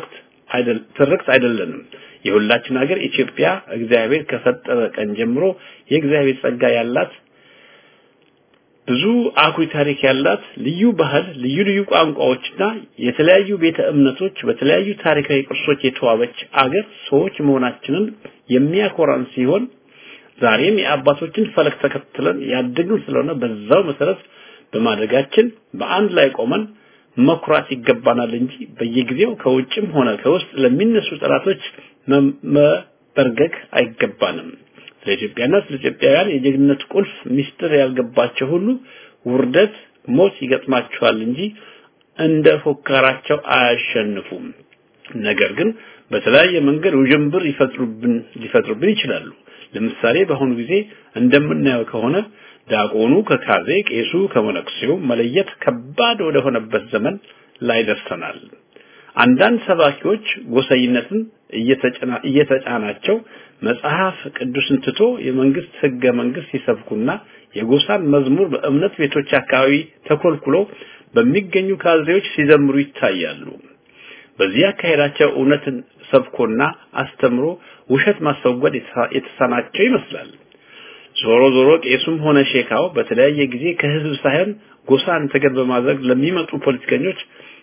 አይደል ትርክት አይደለንም። የሁላችን ሀገር ኢትዮጵያ እግዚአብሔር ከፈጠረ ቀን ጀምሮ የእግዚአብሔር ጸጋ ያላት ብዙ አኩሪ ታሪክ ያላት ልዩ ባህል፣ ልዩ ልዩ ቋንቋዎችና የተለያዩ ቤተ እምነቶች በተለያዩ ታሪካዊ ቅርሶች የተዋበች አገር ሰዎች መሆናችንን የሚያኮራን ሲሆን ዛሬም የአባቶችን ፈለግ ተከትለን ያደግን ስለሆነ በዛው መሰረት በማደጋችን በአንድ ላይ ቆመን መኩራት ይገባናል እንጂ በየጊዜው ከውጭም ሆነ ከውስጥ ለሚነሱ ጠላቶች መበርገግ አይገባንም። ስለ ኢትዮጵያና ስለ ኢትዮጵያውያን የጀግንነት ቁልፍ ሚስጥር ያልገባቸው ሁሉ ውርደት፣ ሞት ይገጥማቸዋል እንጂ እንደ ፎካራቸው አያሸንፉም። ነገር ግን በተለያየ መንገድ ውዥንብር ይፈጥሩብን ሊፈጥሩብን ይችላሉ። ለምሳሌ በአሁኑ ጊዜ እንደምናየው ከሆነ ዲያቆኑ ከካዜ ቄሱ ከመነኩሴው መለየት ከባድ ወደ ሆነበት ዘመን ላይ ደርሰናል። አንዳንድ ሰባኪዎች ጎሰይነትን እየተጫናቸው መጽሐፍ ቅዱስን ትቶ የመንግስት ህገ መንግስት ሲሰብኩና የጎሳን መዝሙር በእምነት ቤቶች አካባቢ ተኮልኩሎ በሚገኙ ካድሬዎች ሲዘምሩ ይታያሉ። በዚህ አካሄዳቸው እውነትን ሰብኮና አስተምሮ ውሸት ማስወገድ የተሳናቸው ይመስላል። ዞሮ ዞሮ ቄሱም ሆነ ሼካው በተለያየ ጊዜ ከህዝብ ሳይሆን ጎሳን ተገን በማድረግ ለሚመጡ ፖለቲከኞች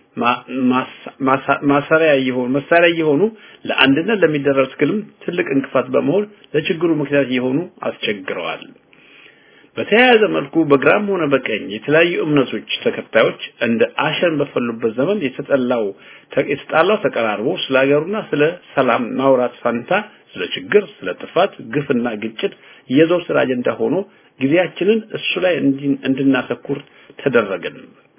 ማሰሪያ የሆኑ መሳሪያ የሆኑ ለአንድነት ለሚደረግ ትግልም ትልቅ እንቅፋት በመሆን ለችግሩ ምክንያት የሆኑ አስቸግረዋል። በተያያዘ መልኩ በግራም ሆነ በቀኝ የተለያዩ እምነቶች ተከታዮች እንደ አሸን በፈሉበት ዘመን የተጠላው የተጣላው ተቀራርቦ ስለ ሀገሩና ስለ ሰላም ማውራት ፋንታ ስለ ችግር፣ ስለ ጥፋት፣ ግፍና ግጭት የዘወትር አጀንዳ ሆኖ ጊዜያችንን እሱ ላይ እንድናተኩር ተደረገን።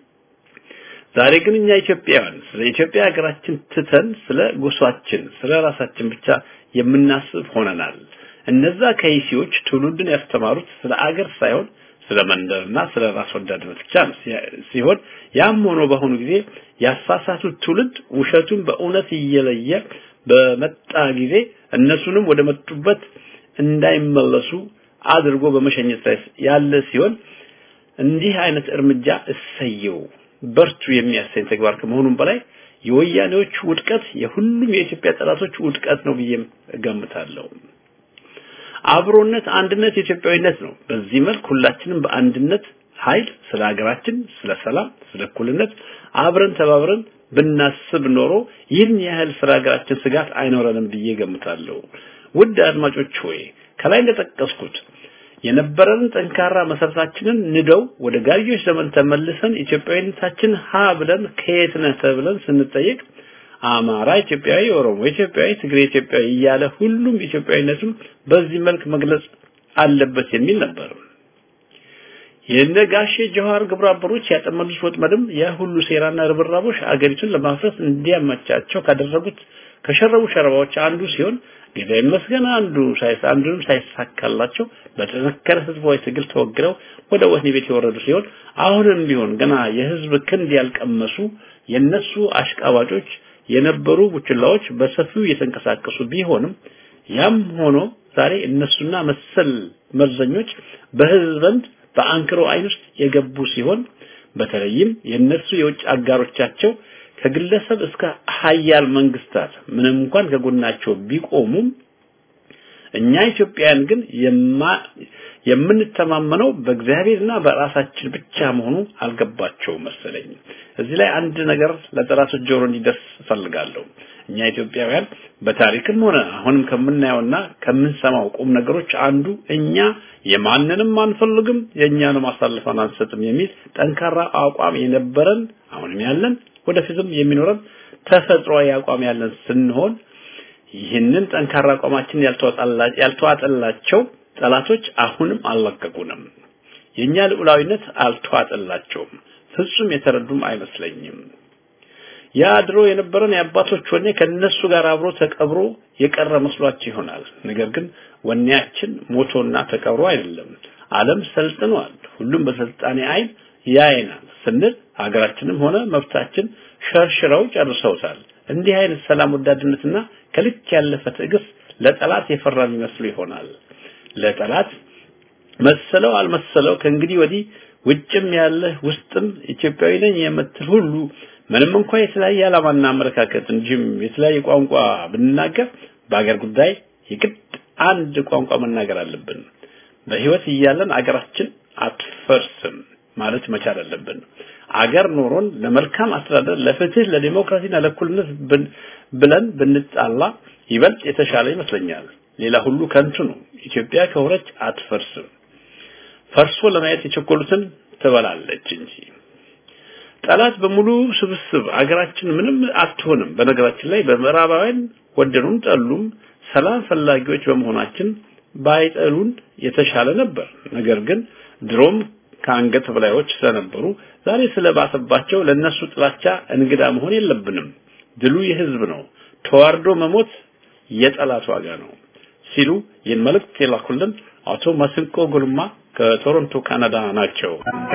ዛሬ ግን እኛ ኢትዮጵያውያን ስለ ኢትዮጵያ ሀገራችን ትተን ስለ ጎሳችን፣ ስለ ራሳችን ብቻ የምናስብ ሆነናል። እነዛ ከይሲዎች ትውልድን ያስተማሩት ስለ አገር ሳይሆን ስለ መንደርና ስለ ራስ ወዳድነት ብቻ ሲሆን ያም ሆኖ በአሁኑ ጊዜ ያሳሳቱት ትውልድ ውሸቱን በእውነት እየለየ በመጣ ጊዜ እነሱንም ወደ መጡበት እንዳይመለሱ አድርጎ በመሸኘት ላይ ያለ ሲሆን እንዲህ አይነት እርምጃ እሰየው በርቱ የሚያሰኝ ተግባር ከመሆኑም በላይ የወያኔዎች ውድቀት የሁሉም የኢትዮጵያ ጠላቶች ውድቀት ነው ብዬም እገምታለሁ። አብሮነት፣ አንድነት የኢትዮጵያዊነት ነው። በዚህ መልክ ሁላችንም በአንድነት ኃይል ስለ ሀገራችን፣ ስለ ሰላም፣ ስለ እኩልነት አብረን ተባብረን ብናስብ ኖሮ ይህን ያህል ስለ ሀገራችን ስጋት አይኖረንም ብዬ ገምታለሁ። ውድ አድማጮች ሆይ ከላይ እንደጠቀስኩት የነበረንን ጠንካራ መሰረታችንን ንደው ወደ ጋርዮች ዘመን ተመልሰን ኢትዮጵያዊነታችን ሀ ብለን ከየት ነህ ተብለን ስንጠየቅ አማራ ኢትዮጵያዊ፣ ኦሮሞ ኢትዮጵያዊ፣ ትግሬ ኢትዮጵያዊ እያለ ሁሉም ኢትዮጵያዊነቱን በዚህ መልክ መግለጽ አለበት የሚል ነበር። የነ ጋሼ ጀዋር ግብረ አበሮች ያጠመዱት ወጥመድም ያ ሁሉ ሴራና ርብራቦች አገሪቱን ለማፍረስ እንዲያመቻቸው ካደረጉት ከሸረቡ ሸረባዎች አንዱ ሲሆን ጌታ ይመስገን አንዱ ሳይስ አንዱንም ሳይሳካላቸው በተዘከረ ህዝባዊ ትግል ተወግረው ወደ ወህኒ ቤት የወረዱ ሲሆን አሁንም ቢሆን ገና የህዝብ ክንድ ያልቀመሱ የነሱ አሽቃባጮች የነበሩ ቡችላዎች በሰፊው እየተንቀሳቀሱ ቢሆንም ያም ሆኖ ዛሬ እነሱና መሰል መርዘኞች በህዝብ ዘንድ በአንክሮ አይን ውስጥ የገቡ ሲሆን በተለይም የነሱ የውጭ አጋሮቻቸው ከግለሰብ እስከ ሀያል መንግስታት ምንም እንኳን ከጎናቸው ቢቆሙም እኛ ኢትዮጵያውያን ግን የምንተማመነው በእግዚአብሔርና በራሳችን ብቻ መሆኑ አልገባቸው መሰለኝ። እዚህ ላይ አንድ ነገር ለጠላቶች ጆሮ እንዲደርስ እፈልጋለሁ። እኛ ኢትዮጵያውያን በታሪክም ሆነ አሁንም ከምናየውና ከምንሰማው ቁም ነገሮች አንዱ እኛ የማንንም አንፈልግም የእኛንም አሳልፈን አንሰጥም የሚል ጠንካራ አቋም የነበረን አሁንም ያለን ወደፊትም የሚኖረን ተፈጥሯዊ አቋም ያለን ስንሆን ይህንን ጠንካራ አቋማችን ያልተዋጠላቸው ጠላቶች አሁንም አልለቀቁንም። የኛ ልዑላዊነት አልተዋጠላቸውም። ፍጹም የተረዱም አይመስለኝም። ያ ድሮ የነበረን የአባቶች ወኔ ከነሱ ጋር አብሮ ተቀብሮ የቀረ መስሏቸው ይሆናል። ነገር ግን ወኔያችን ሞቶና ተቀብሮ አይደለም። ዓለም ሰልጥኗል። ሁሉም በስልጣኔ አይን ያየናል ስንል ሀገራችንም ሆነ መብታችን ሸርሽረው ጨርሰውታል። እንዲህ አይነት ሰላም ወዳድነትና ከልክ ያለፈ ትዕግስት ለጠላት የፈራን ይመስሉ ይሆናል። ለጠላት መሰለው አልመሰለው ከእንግዲህ ወዲህ ውጭም ያለህ ውስጥም ኢትዮጵያዊ ነኝ የምትል ሁሉ ምንም እንኳን የተለያየ ዓላማና አመለካከት እንጂም የተለያየ ቋንቋ ብንናገር በአገር ጉዳይ የግድ አንድ ቋንቋ መናገር አለብን። በህይወት እያለን አገራችን አትፈርስም ማለት መቻል አለብን። አገር ኖሮን ለመልካም አስተዳደር፣ ለፍትህ፣ ለዲሞክራሲና ለእኩልነት ብለን ብንጣላ ይበልጥ የተሻለ ይመስለኛል። ሌላ ሁሉ ከንቱ ነው። ኢትዮጵያ ከሆነች አትፈርስም። ፈርሶ ለማየት የቸኮሉትን ትበላለች እንጂ ጠላት በሙሉ ስብስብ አገራችን ምንም አትሆንም። በነገራችን ላይ በምዕራባውያን ወደዱም ጠሉም ሰላም ፈላጊዎች በመሆናችን ባይጠሉን የተሻለ ነበር። ነገር ግን ድሮም ከአንገት በላዮች ስለነበሩ ዛሬ ስለባሰባቸው ለነሱ ጥላቻ እንግዳ መሆን የለብንም። ድሉ የህዝብ ነው። ተዋርዶ መሞት የጠላት ዋጋ ነው ሲሉ ይህን መልእክት የላኩልን አቶ መስንቆ ጉልማ ከቶሮንቶ ካናዳ ናቸው።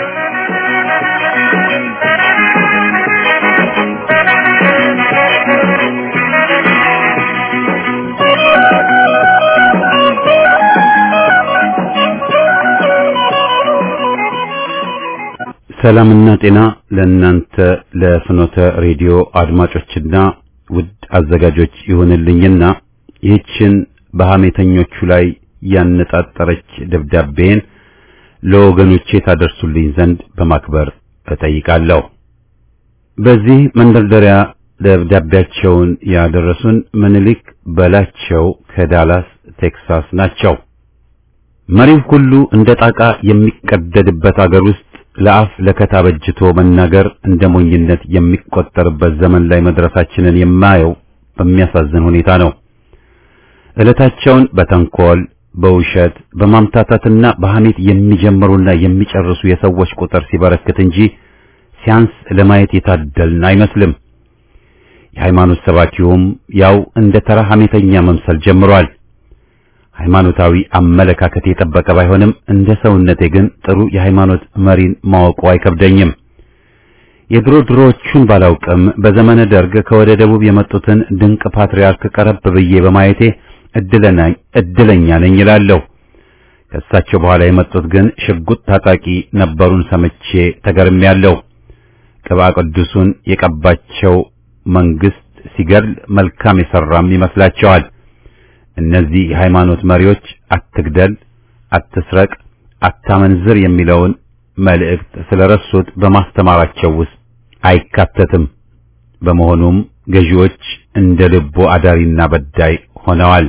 ሰላምና ጤና ለእናንተ ለፍኖተ ሬዲዮ አድማጮችና ውድ አዘጋጆች ይሁንልኝና ይህችን በሐሜተኞቹ ላይ ያነጣጠረች ደብዳቤን ለወገኖቼ ታደርሱልኝ ዘንድ በማክበር እጠይቃለሁ። በዚህ መንደርደሪያ ደብዳቤያቸውን ያደረሱን ምኒልክ በላቸው ከዳላስ ቴክሳስ ናቸው። መሪው ሁሉ እንደ ጣቃ የሚቀደድበት አገር ውስጥ ለአፍ ለከታ በጅቶ መናገር እንደ ሞኝነት የሚቆጠርበት ዘመን ላይ መድረሳችንን የማየው በሚያሳዝን ሁኔታ ነው። ዕለታቸውን በተንኮል፣ በውሸት፣ በማምታታትና በሐሜት የሚጀምሩና የሚጨርሱ የሰዎች ቁጥር ሲበረክት እንጂ ሲያንስ ለማየት የታደልን አይመስልም። የሃይማኖት ሰባኪውም ያው እንደ ተራ ሐሜተኛ መምሰል ጀምሯል። ሃይማኖታዊ አመለካከት የጠበቀ ባይሆንም እንደ ሰውነቴ ግን ጥሩ የሃይማኖት መሪን ማወቁ አይከብደኝም። የድሮ ድሮዎቹን ባላውቅም በዘመነ ደርግ ከወደ ደቡብ የመጡትን ድንቅ ፓትርያርክ ቀረብ ብዬ በማየቴ እድለኛ ነኝ እላለሁ። ከእሳቸው በኋላ የመጡት ግን ሽጉጥ ታጣቂ ነበሩን ሰምቼ ተገርሜያለሁ። ቅባ ቅዱሱን የቀባቸው መንግስት ሲገድል መልካም የሰራም ይመስላቸዋል። እነዚህ የሃይማኖት መሪዎች አትግደል፣ አትስረቅ፣ አታመንዝር የሚለውን መልእክት ስለረሱት በማስተማራቸው ውስጥ አይካተትም። በመሆኑም ገዢዎች እንደ ልቦ አዳሪና በዳይ ሆነዋል።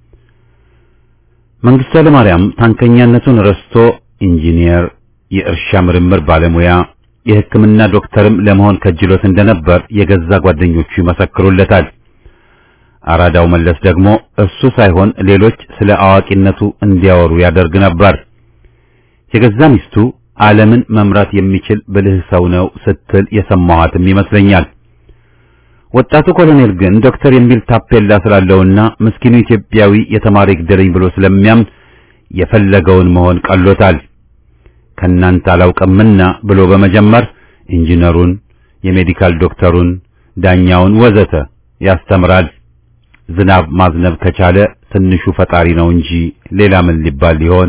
መንግስቱ ኃይለማርያም ታንከኛነቱን ረስቶ ኢንጂነር፣ የእርሻ ምርምር ባለሙያ፣ የሕክምና ዶክተርም ለመሆን ከጅሎት እንደነበር የገዛ ጓደኞቹ ይመሰክሩለታል። አራዳው መለስ ደግሞ እሱ ሳይሆን ሌሎች ስለ አዋቂነቱ እንዲያወሩ ያደርግ ነበር። የገዛ ሚስቱ ዓለምን መምራት የሚችል ብልህ ሰው ነው ስትል የሰማኋትም ይመስለኛል። ወጣቱ ኮሎኔል ግን ዶክተር የሚል ታፔላ ስላለውና ምስኪኑ ኢትዮጵያዊ የተማረ ይግደለኝ ብሎ ስለሚያምን የፈለገውን መሆን ቀሎታል። ከናንተ አላውቅምና ብሎ በመጀመር ኢንጂነሩን፣ የሜዲካል ዶክተሩን፣ ዳኛውን ወዘተ ያስተምራል። ዝናብ ማዝነብ ከቻለ ትንሹ ፈጣሪ ነው እንጂ ሌላ ምን ሊባል ሊሆን?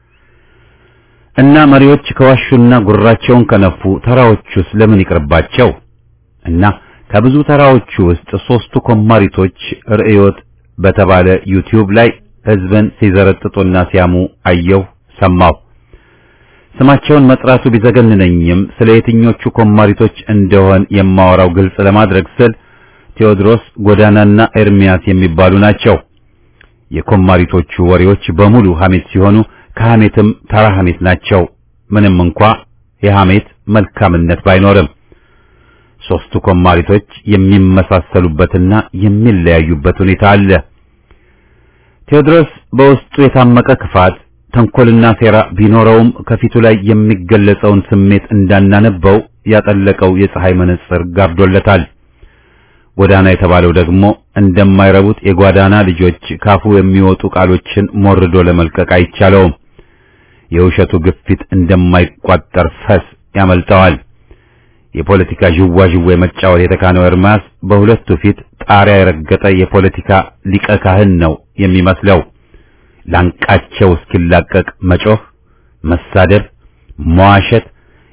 እና መሪዎች ከዋሹና ጉራቸውን ከነፉ ተራዎቹስ ለምን ይቅርባቸው? እና ከብዙ ተራዎቹ ውስጥ ሶስቱ ኮማሪቶች ርዕዮት በተባለ ዩቲዩብ ላይ ህዝብን ሲዘረጥጡና ሲያሙ አየሁ፣ ሰማሁ። ስማቸውን መጥራቱ ቢዘገንነኝም ስለ የትኞቹ ኮማሪቶች እንደሆን የማወራው ግልጽ ለማድረግ ስል ቴዎድሮስ ጎዳናና ኤርሚያስ የሚባሉ ናቸው። የኮማሪቶቹ ወሬዎች በሙሉ ሐሜት ሲሆኑ ከሐሜትም ተራ ሐሜት ናቸው። ምንም እንኳ የሐሜት መልካምነት ባይኖርም ሶስቱ ኮማሪቶች የሚመሳሰሉበትና የሚለያዩበት ሁኔታ አለ። ቴዎድሮስ በውስጡ የታመቀ ክፋት፣ ተንኮልና ሴራ ቢኖረውም ከፊቱ ላይ የሚገለጸውን ስሜት እንዳናነበው ያጠለቀው የፀሐይ መነጽር ጋርዶለታል። ጎዳና የተባለው ደግሞ እንደማይረቡት የጓዳና ልጆች ካፉ የሚወጡ ቃሎችን ሞርዶ ለመልቀቅ አይቻለውም። የውሸቱ ግፊት እንደማይቋጠር ፈስ ያመልጠዋል። የፖለቲካ ዥዋዥዌ መጫወት የተካነው ኤርማስ በሁለቱ ፊት ጣሪያ የረገጠ የፖለቲካ ሊቀ ካህን ነው የሚመስለው። ላንቃቸው እስኪላቀቅ መጮህ፣ መሳደብ፣ መዋሸት፣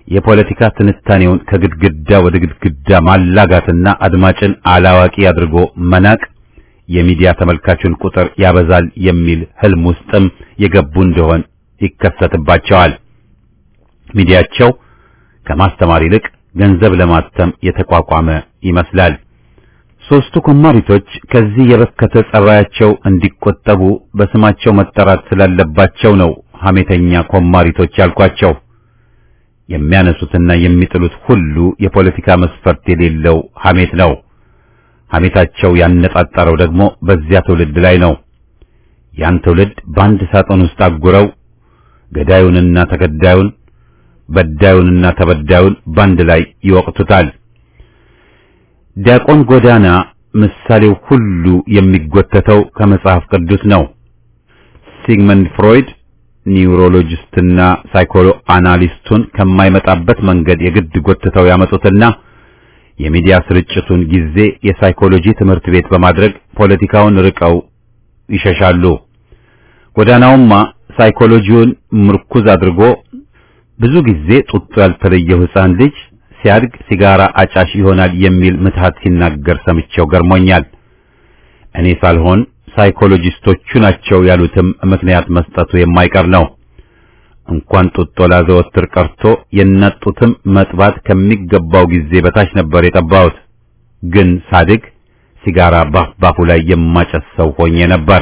የፖለቲካ ትንታኔውን ከግድግዳ ወደ ግድግዳ ማላጋትና አድማጭን አላዋቂ አድርጎ መናቅ የሚዲያ ተመልካቹን ቁጥር ያበዛል የሚል ህልም ውስጥም የገቡ እንደሆን ይከሰትባቸዋል። ሚዲያቸው ከማስተማር ይልቅ ገንዘብ ለማተም የተቋቋመ ይመስላል። ሦስቱ ኮማሪቶች ከዚህ የበከተ ጸባያቸው እንዲቆጠቡ በስማቸው መጠራት ስላለባቸው ነው ሐሜተኛ ኮማሪቶች ያልኳቸው። የሚያነሱትና የሚጥሉት ሁሉ የፖለቲካ መስፈርት የሌለው ሐሜት ነው። ሐሜታቸው ያነጣጠረው ደግሞ በዚያ ትውልድ ላይ ነው። ያን ትውልድ በአንድ ሳጥን ውስጥ አጉረው ገዳዩንና ተገዳዩን በዳዩንና ተበዳዩን ባንድ ላይ ይወቅቱታል። ዲያቆን ጎዳና ምሳሌው ሁሉ የሚጎተተው ከመጽሐፍ ቅዱስ ነው። ሲግመንድ ፍሮይድ ኒውሮሎጂስትና ሳይኮሎ አናሊስቱን ከማይመጣበት መንገድ የግድ ጎትተው ያመጡትና የሚዲያ ስርጭቱን ጊዜ የሳይኮሎጂ ትምህርት ቤት በማድረግ ፖለቲካውን ርቀው ይሸሻሉ። ጎዳናውማ ሳይኮሎጂውን ምርኩዝ አድርጎ ብዙ ጊዜ ጡጦ ያልተለየው ሕፃን ልጅ ሲያድግ ሲጋራ አጫሽ ይሆናል የሚል ምትሃት ሲናገር ሰምቼው ገርሞኛል። እኔ ሳልሆን ሳይኮሎጂስቶቹ ናቸው ያሉትም ምክንያት መስጠቱ የማይቀር ነው። እንኳን ጡጦ ላዘወትር ቀርቶ የእናት ጡትም መጥባት ከሚገባው ጊዜ በታች ነበር የጠባሁት። ግን ሳድግ ሲጋራ ባፍ ባፉ ላይ የማጨስ ሰው ሆኜ ነበር።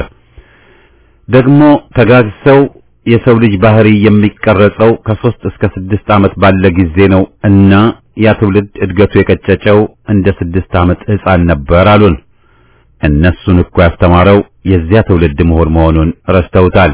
ደግሞ ተጋግሰው የሰው ልጅ ባህሪ የሚቀረጸው ከሶስት እስከ ስድስት ዓመት ባለ ጊዜ ነው እና ያ ትውልድ እድገቱ የቀጨጨው እንደ ስድስት ዓመት ሕፃን ነበር አሉን። እነሱን እኮ ያስተማረው የዚያ ትውልድ ምሁር መሆኑን ረስተውታል።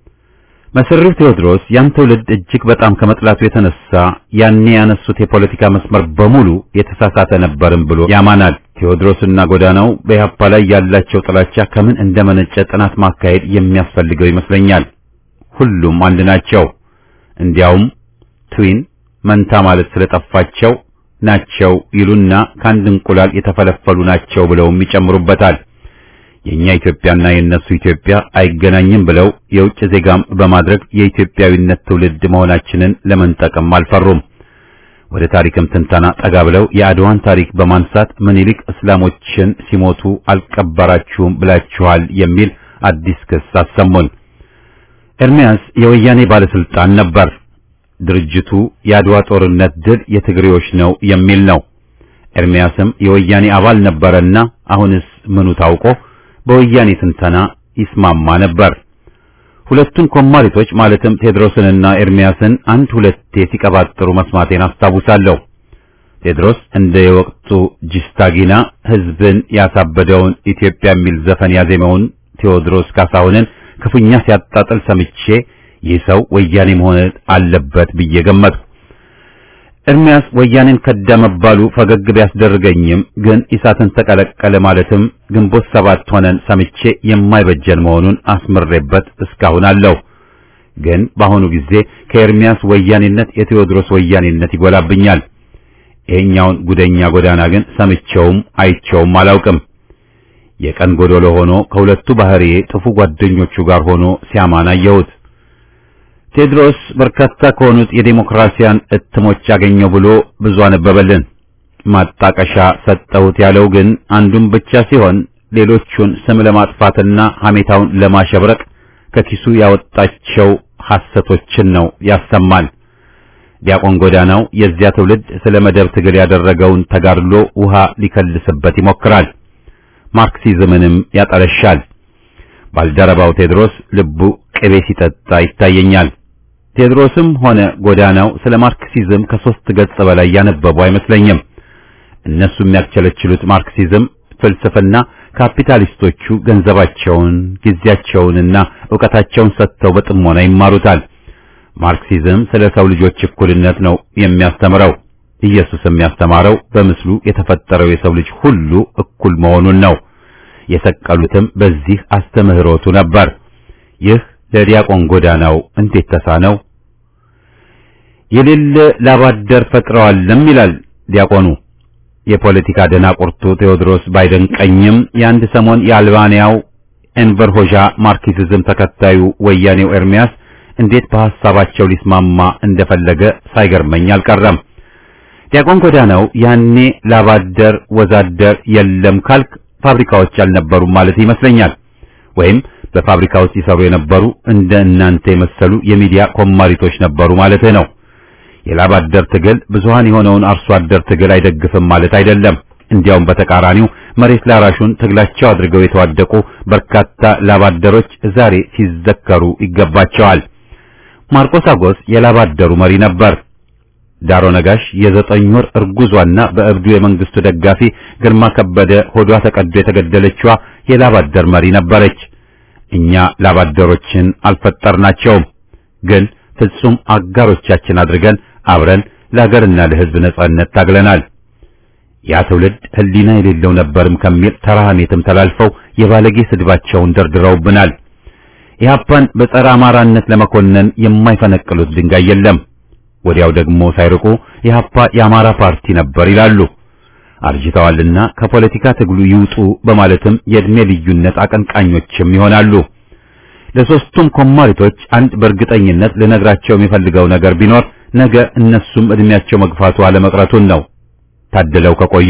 መሰሪው ቴዎድሮስ ያን ትውልድ እጅግ በጣም ከመጥላቱ የተነሳ ያኔ ያነሱት የፖለቲካ መስመር በሙሉ የተሳሳተ ነበርም ብሎ ያማናል። ቴዎድሮስና ጎዳናው በኢህአፓ ላይ ያላቸው ጥላቻ ከምን እንደመነጨ ጥናት ማካሄድ የሚያስፈልገው ይመስለኛል። ሁሉም አንድ ናቸው። እንዲያውም ትዊን መንታ ማለት ስለጠፋቸው ናቸው ይሉና ከአንድ እንቁላል የተፈለፈሉ ናቸው ብለውም ይጨምሩበታል። የኛ ኢትዮጵያና የነሱ ኢትዮጵያ አይገናኝም ብለው የውጭ ዜጋም በማድረግ የኢትዮጵያዊነት ትውልድ መሆናችንን ለመንጠቅም አልፈሩም። ወደ ታሪክም ትንተና ጠጋ ብለው የአድዋን ታሪክ በማንሳት ምኒልክ እስላሞችን ሲሞቱ አልቀበራችሁም ብላችኋል የሚል አዲስ ክስ አሰሙን። ኤርሚያስ የወያኔ ባለስልጣን ነበር። ድርጅቱ የአድዋ ጦርነት ድል የትግሬዎች ነው የሚል ነው። ኤርሚያስም የወያኔ አባል ነበረና አሁንስ ምኑ ታውቆ በወያኔ ትንተና ይስማማ ነበር። ሁለቱን ኮማሪቶች ማለትም ቴድሮስንና ኤርሚያስን አንድ ሁለቴ ሲቀባጥሩ መስማቴን አስታውሳለሁ። ቴድሮስ እንደ የወቅቱ ጂስታጊና ሕዝብን ያሳበደውን ኢትዮጵያ የሚል ዘፈን ያዜመውን ቴዎድሮስ ካሳሁንን ክፉኛ ሲያጣጥል ሰምቼ ይህ ሰው ወያኔ መሆን አለበት ብዬ ገመትኩ። ኤርሚያስ ወያኔን ከዳ መባሉ ፈገግ ቢያስደርገኝም ግን ኢሳትን ተቀለቀለ ማለትም ግንቦት ሰባት ሆነን ሰምቼ የማይበጀን መሆኑን አስምሬበት እስካሁን አለው። ግን በአሁኑ ጊዜ ከኤርሚያስ ወያኔነት የቴዎድሮስ ወያኔነት ይጎላብኛል። ይሄኛውን ጉደኛ ጎዳና ግን ሰምቼውም አይቼውም አላውቅም። የቀን ጎዶሎ ሆኖ ከሁለቱ ባህሪዬ ጥፉ ጓደኞቹ ጋር ሆኖ ሲያማን አየሁት። ቴድሮስ በርካታ ከሆኑት የዴሞክራሲያን እትሞች ያገኘው ብሎ ብዙ አነበበልን። ማጣቀሻ ሰጠሁት ያለው ግን አንዱን ብቻ ሲሆን ሌሎቹን ስም ለማጥፋትና ሐሜታውን ለማሸብረቅ ከኪሱ ያወጣቸው ሐሰቶችን ነው ያሰማል። ዲያቆን ጎዳናው የዚያ ትውልድ ስለ መደብ ትግል ያደረገውን ተጋድሎ ውሃ ሊከልስበት ይሞክራል። ማርክሲዝምንም ያጠለሻል። ባልደረባው ቴድሮስ ልቡ ቅቤ ሲጠጣ ይታየኛል። ቴድሮስም ሆነ ጎዳናው ስለ ማርክሲዝም ከሶስት ገጽ በላይ ያነበቡ አይመስለኝም። እነሱ የሚያስቸለችሉት ማርክሲዝም ፍልስፍና ካፒታሊስቶቹ ገንዘባቸውን፣ ጊዜያቸውንና ዕውቀታቸውን ሰጥተው በጥሞና ይማሩታል። ማርክሲዝም ስለ ሰው ልጆች እኩልነት ነው የሚያስተምረው። ኢየሱስ የሚያስተማረው በምስሉ የተፈጠረው የሰው ልጅ ሁሉ እኩል መሆኑን ነው። የሰቀሉትም በዚህ አስተምህሮቱ ነበር። ይህ ለዲያቆን ጎዳናው እንዴት ተሳነው? የሌለ ላባደር ፈጥረዋልም ይላል ዲያቆኑ። የፖለቲካ ደናቁርቱ ቴዎድሮስ ባይደንቀኝም የአንድ ሰሞን የአልባንያው ኤንቨር ሆዣ ማርክሲዝም ተከታዩ ወያኔው ኤርሚያስ እንዴት በሐሳባቸው ሊስማማ እንደፈለገ ሳይገርመኝ አልቀረም። ዲያቆን ጎዳናው ያኔ ላባደር ወዛደር የለም ካልክ ፋብሪካዎች አልነበሩም ማለት ይመስለኛል። ወይም በፋብሪካ ውስጥ ይሰሩ የነበሩ እንደ እናንተ የመሰሉ የሚዲያ ኮማሪቶች ነበሩ ማለት ነው። የላባደር ትግል ብዙሃን የሆነውን አርሶ አደር ትግል አይደግፍም ማለት አይደለም። እንዲያውም በተቃራኒው መሬት ላራሹን ትግላቸው አድርገው የተዋደቁ በርካታ ላባደሮች ዛሬ ሲዘከሩ ይገባቸዋል። ማርቆስ አጎስ የላባደሩ መሪ ነበር። ዳሮ ነጋሽ የዘጠኝ ወር እርጉዟና በእብዱ የመንግስቱ ደጋፊ ግርማ ከበደ ሆዷ ተቀዶ የተገደለችዋ የላባደር መሪ ነበረች። እኛ ላባደሮችን አልፈጠርናቸውም፣ ግን ፍጹም አጋሮቻችን አድርገን አብረን ለሀገርና ለሕዝብ ነጻነት ታግለናል። ያ ትውልድ ሕሊና የሌለው ነበርም ከሚል ተራህሜትም ተላልፈው የባለጌ ስድባቸውን ደርድረውብናል። ኢህአፓን በጸረ አማራነት ለመኮነን የማይፈነቅሉት ድንጋይ የለም። ወዲያው ደግሞ ሳይርቁ ኢህአፓ የአማራ ፓርቲ ነበር ይላሉ። አርጅተዋልና ከፖለቲካ ትግሉ ይውጡ በማለትም የእድሜ ልዩነት አቀንቃኞችም ይሆናሉ። ለሶስቱም ኮማሪቶች አንድ በእርግጠኝነት ልነግራቸው የሚፈልገው ነገር ቢኖር ነገ እነሱም እድሜያቸው መግፋቱ አለመቅረቱን ነው። ታድለው ከቆዩ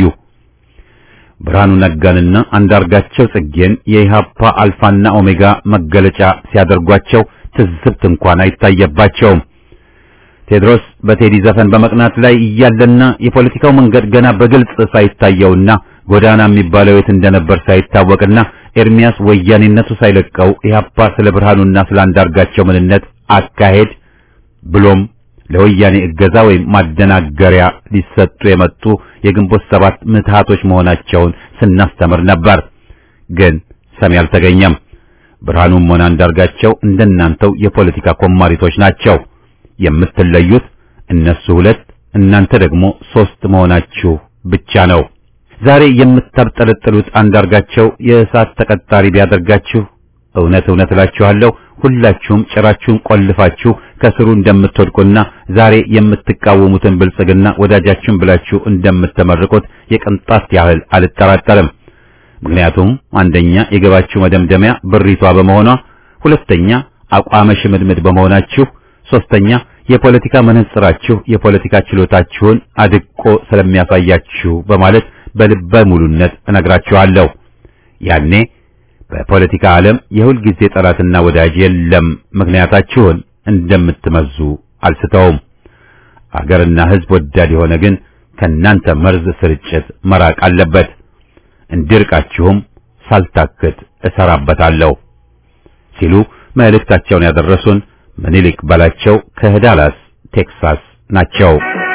ብርሃኑ ነጋንና አንዳርጋቸው ጽጌን የኢሃፓ አልፋና ኦሜጋ መገለጫ ሲያደርጓቸው ትዝብት እንኳን አይታየባቸውም። ቴድሮስ በቴዲ ዘፈን በመቅናት ላይ እያለና የፖለቲካው መንገድ ገና በግልጽ ሳይታየውና ጎዳና የሚባለው የት እንደነበር ሳይታወቅና ኤርሚያስ ወያኔነቱ ሳይለቀው ኢህአፓ ስለ ብርሃኑና ስለ አንዳርጋቸው ምንነት አካሄድ ብሎም ለወያኔ እገዛ ወይም ማደናገሪያ ሊሰጡ የመጡ የግንቦት ሰባት ምትሃቶች መሆናቸውን ስናስተምር ነበር። ግን ሰሚ አልተገኘም። ብርሃኑም ሆነ አንዳርጋቸው እንደናንተው የፖለቲካ ኮማሪቶች ናቸው። የምትለዩት እነሱ ሁለት እናንተ ደግሞ ሶስት መሆናችሁ ብቻ ነው። ዛሬ የምታብጠለጥሉት አንዳርጋቸው የእሳት ተቀጣሪ ቢያደርጋችሁ እውነት እውነት እላችኋለሁ ሁላችሁም ጭራችሁን ቆልፋችሁ ከስሩ እንደምትወድቁና ዛሬ የምትቃወሙትን ብልጽግና ወዳጃችሁን ብላችሁ እንደምትመርቁት የቅንጣት ያህል አልጠራጠርም። ምክንያቱም አንደኛ የገባችሁ መደምደሚያ ብሪቷ በመሆኗ፣ ሁለተኛ አቋመ ሽምድምድ በመሆናችሁ፣ ሶስተኛ የፖለቲካ መነጽራችሁ የፖለቲካ ችሎታችሁን አድቆ ስለሚያሳያችሁ በማለት በልበ ሙሉነት እነግራችኋለሁ። ያኔ በፖለቲካ ዓለም የሁል ጊዜ ጠላትና ወዳጅ የለም ምክንያታችሁን እንደምትመዙ አልስተውም። አገርና ሕዝብ ወዳድ የሆነ ግን ከናንተ መርዝ ስርጭት መራቅ አለበት። እንዲርቃችሁም ሳልታክት እሰራበታለሁ ሲሉ መልእክታቸውን ያደረሱን ምኒልክ በላቸው ከዳላስ ቴክሳስ ናቸው።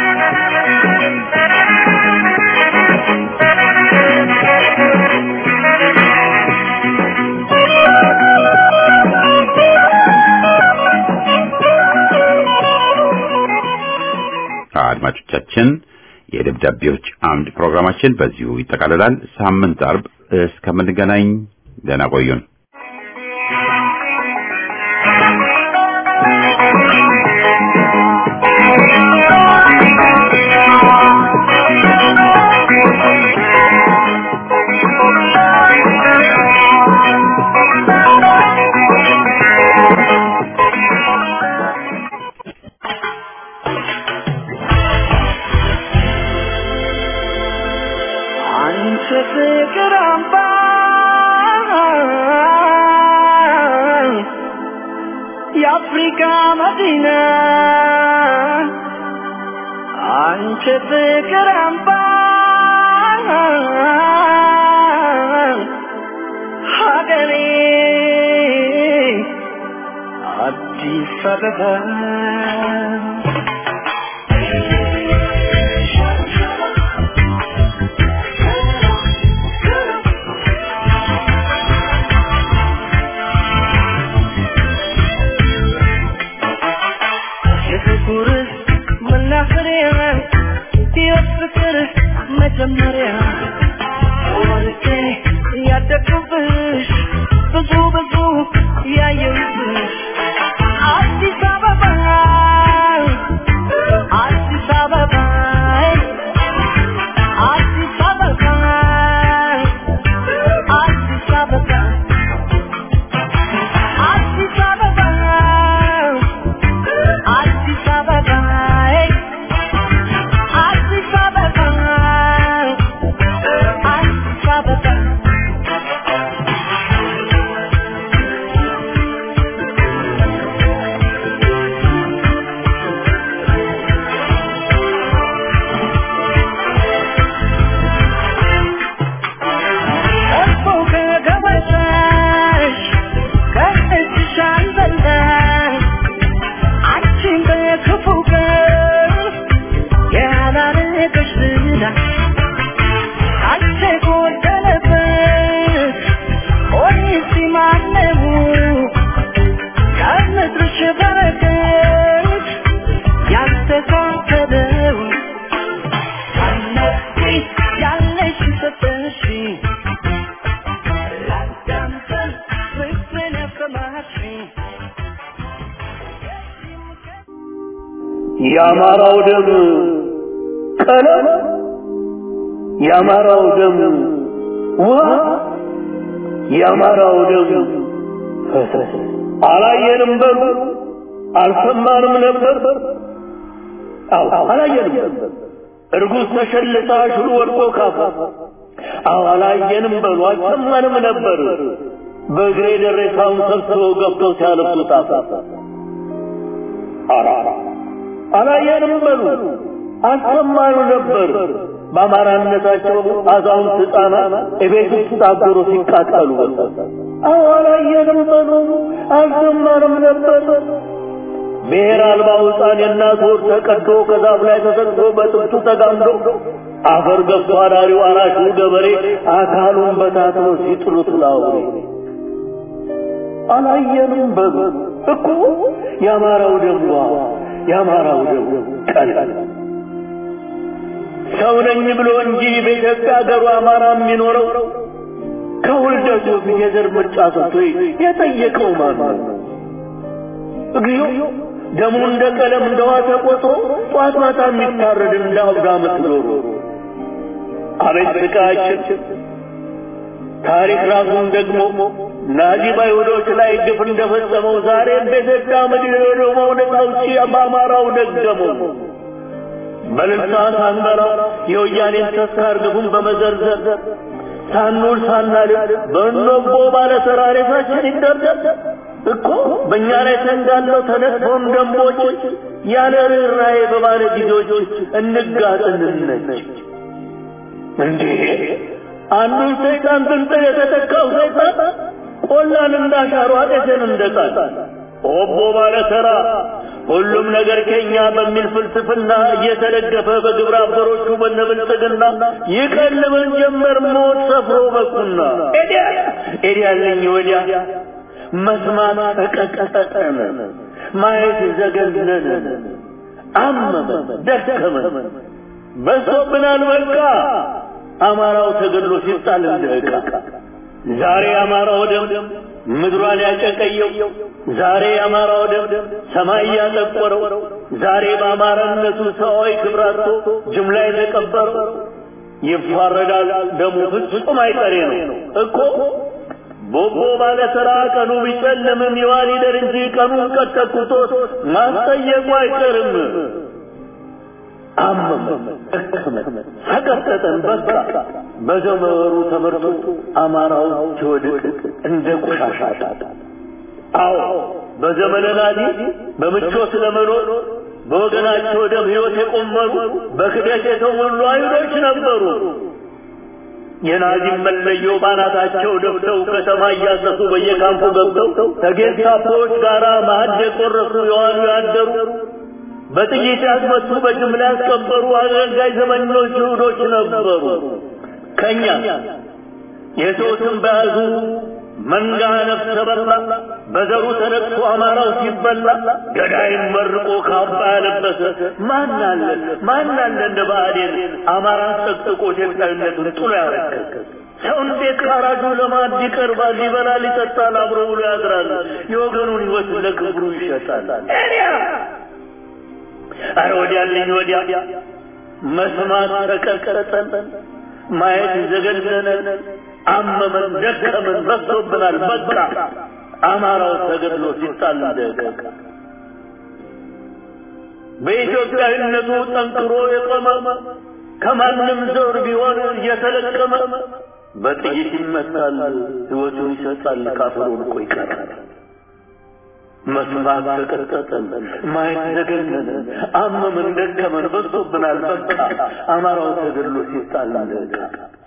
አድማጮቻችን የደብዳቤዎች አምድ ፕሮግራማችን በዚሁ ይጠቃልላል። ሳምንት አርብ እስከምንገናኝ ደህና ቆዩን። አንቺ ፍቅር አምባ የአፍሪካ መዲና አንቺ ፍቅር አምባ ሀገሬ አዲስ አበባ የፍቅር መናኸሪያ ሕይወት ፍቅር መጀመሪያ ወልጄ ያደግኩብሽ ብዙ ብዙ ያየሁብሽ አዲስ አበባ የአማራው ደም ቀለም የአማራው ደም ውሃ የአማራው ደም ፈሰስ አላየንም በሉ አልሰማንም ነበር አዎ አላየንም እርጉዝ ተሸልታ ሽሉ ወድቆ ካፋ አዎ አላየንም በሉ አልሰማንም ነበር በእግሬ ደሬሳውን ሰብስበው ገብተው ሲያለብሱ ጣፋ አራ አላየንም በሉ አልሰማኑ ነበር በአማራነታቸው አዛውንት ሕፃናት እቤት ውስጥ ታገሩ ሲቃጠሉ አዎ አላየንም በሉ አልሰማንም ነበር ብሔር አልባው ሕፃን የእናት ወር ተቀዶ ከዛፍ ላይ ተሰቅሎ በጥብቱ ተጋምዶ አፈር ገብቶ አዳሪው አራሹ ገበሬ አካሉን በታትኖ ሲጥሉት ላውሬ አላየንም በሉ እኮ የአማራው ደም የአማራው ደም ቀላል ሰው ነኝ ብሎ እንጂ በኢትዮጵያ ሀገሩ አማራ የሚኖረው ከውልደቱ በፊት የዘር ምርጫ ሰጥቶ የጠየቀው ማን ነው? እግዚኦ ደሙ እንደ ቀለም እንደ ውሃ ተቆጥሮ ጧት ማታ የሚታረድ እንደ አብዳ ምትኖሩ አቤት ስቃያችን! ታሪክ ራሱን ደግሞ ናዚ በአይሁዶች ላይ ግፍ እንደፈጸመው ዛሬም በኢትዮጵያ ምድር የሆነው ነፃ አውጪ በአማራው ደገመው። በልልታ ሳንበራ የወያኔን ተስካር ግፉን በመዘርዘር ሳንውል ሳናልል በእንቦ ባለ ተራሬታችን ይደርደር እኮ በእኛ ላይ ተንጋለው ተነጥፈውን ደንቦች ያለ ርኅራኄ በባለ ጊዜዎች እንጋጥ እንነች እንዴ አንዱን ሰይጣን ብንጥል የተተካው ሰይጣን ቆላን እንዳሻሩ አጤትን እንደጣል ኦቦ ባለ ተራ ሁሉም ነገር ከኛ በሚል ፍልስፍና እየተደገፈ በግብረ አበሮቹ በነብልጽግና ይቀልበን ጀመር ሞት ሰፍሮ በቁና ኤዲያ ኤዲያለኝ ወዲያ መስማት ተቀጠቀጠን፣ ማየት ዘገነነን፣ አመመን፣ ደከመን፣ በሶብናል በቃ አማራው ተገድሎ ሲጣል እንደ ዕቃ ዛሬ አማራው ደም ምድሯን ያጨቀየው ዛሬ አማራው ደም ሰማይ ያጠቆረው ዛሬ በአማራነቱ ሰዋዊ ክብራቶ ጅምላ የተቀበረው ይፋረዳል ደሙ ፍጹም አይቀሬ ነው እኮ ቦቦ ባለ ተራ ቀኑ ቢጨልምም ይዋል ይደር እንጂ ቀኑን ቀጠቁቶት ማስጠየቁ አይቀርም። አመመን፣ ደከመን፣ ሰቀጠጠን በቃ በዘመሩ ተመርቶ አማራው ሲወድቅ እንደ ቆሻሻ አዎ በዘመነ ናዚ በምቾት ለመኖር በወገናቸው ደም ሕይወት የቆመሩ በክደት የተሞሉ አይሁዶች ነበሩ። የናዚም መለዮ ባናታቸው ደፍተው ከተማ እያሰሱ በየካምፑ ገብተው ከጌስታፖዎች ጋር ማዕድ የቆረሱ የዋሉ ያደሩ በጥይት ያስመቱ በጅምላ ያስቀበሩ አገልጋይ ዘመኞች ይሁዶች ነበሩ። ከኛ የሰው ስም በያዙ መንጋ ነፍሰ በላ በዘሩ ተነቅቶ አማራው ሲበላ ገዳይን መርቆ ካባ ያለበሰ ማን አለ ማን አለ እንደ ብአዴን አማራን ጠቅጥቆ ኢትዮጵያዊነቱን ጥሎ ያረከሰ ሰው እንዴት ካራጁ ለማዕድ ይቀርባል? ይበላል፣ ይጠጣል፣ አብሮ ብሎ ያድራል። የወገኑን ሕይወት ለክብሩ ይሸጣል። አረ ወዲያልኝ ወዲያ መስማት ተቀጠጠን፣ ማየት ዘገነነን፣ አመመን፣ ደከመን፣ በዝቶብናል። በቃ አማራው ተገድሎ ሲጣል እንደቀቅ በኢትዮጵያዊነቱ ጠንክሮ የቆመ ከማንም ዘር ቢሆን እየተለቀመ በጥይት ይመታል፣ ሕይወቱን ይሰጣል፣ ካፈሩ እኮ ይቀራል። መስማት ተቀጠጠን፣ ማየት ዘገነነን፣ አመመን፣ ደከመን፣ በዝቶብናል። በቃ አማራው ተገድሎ ሲጣል እንደቀቅ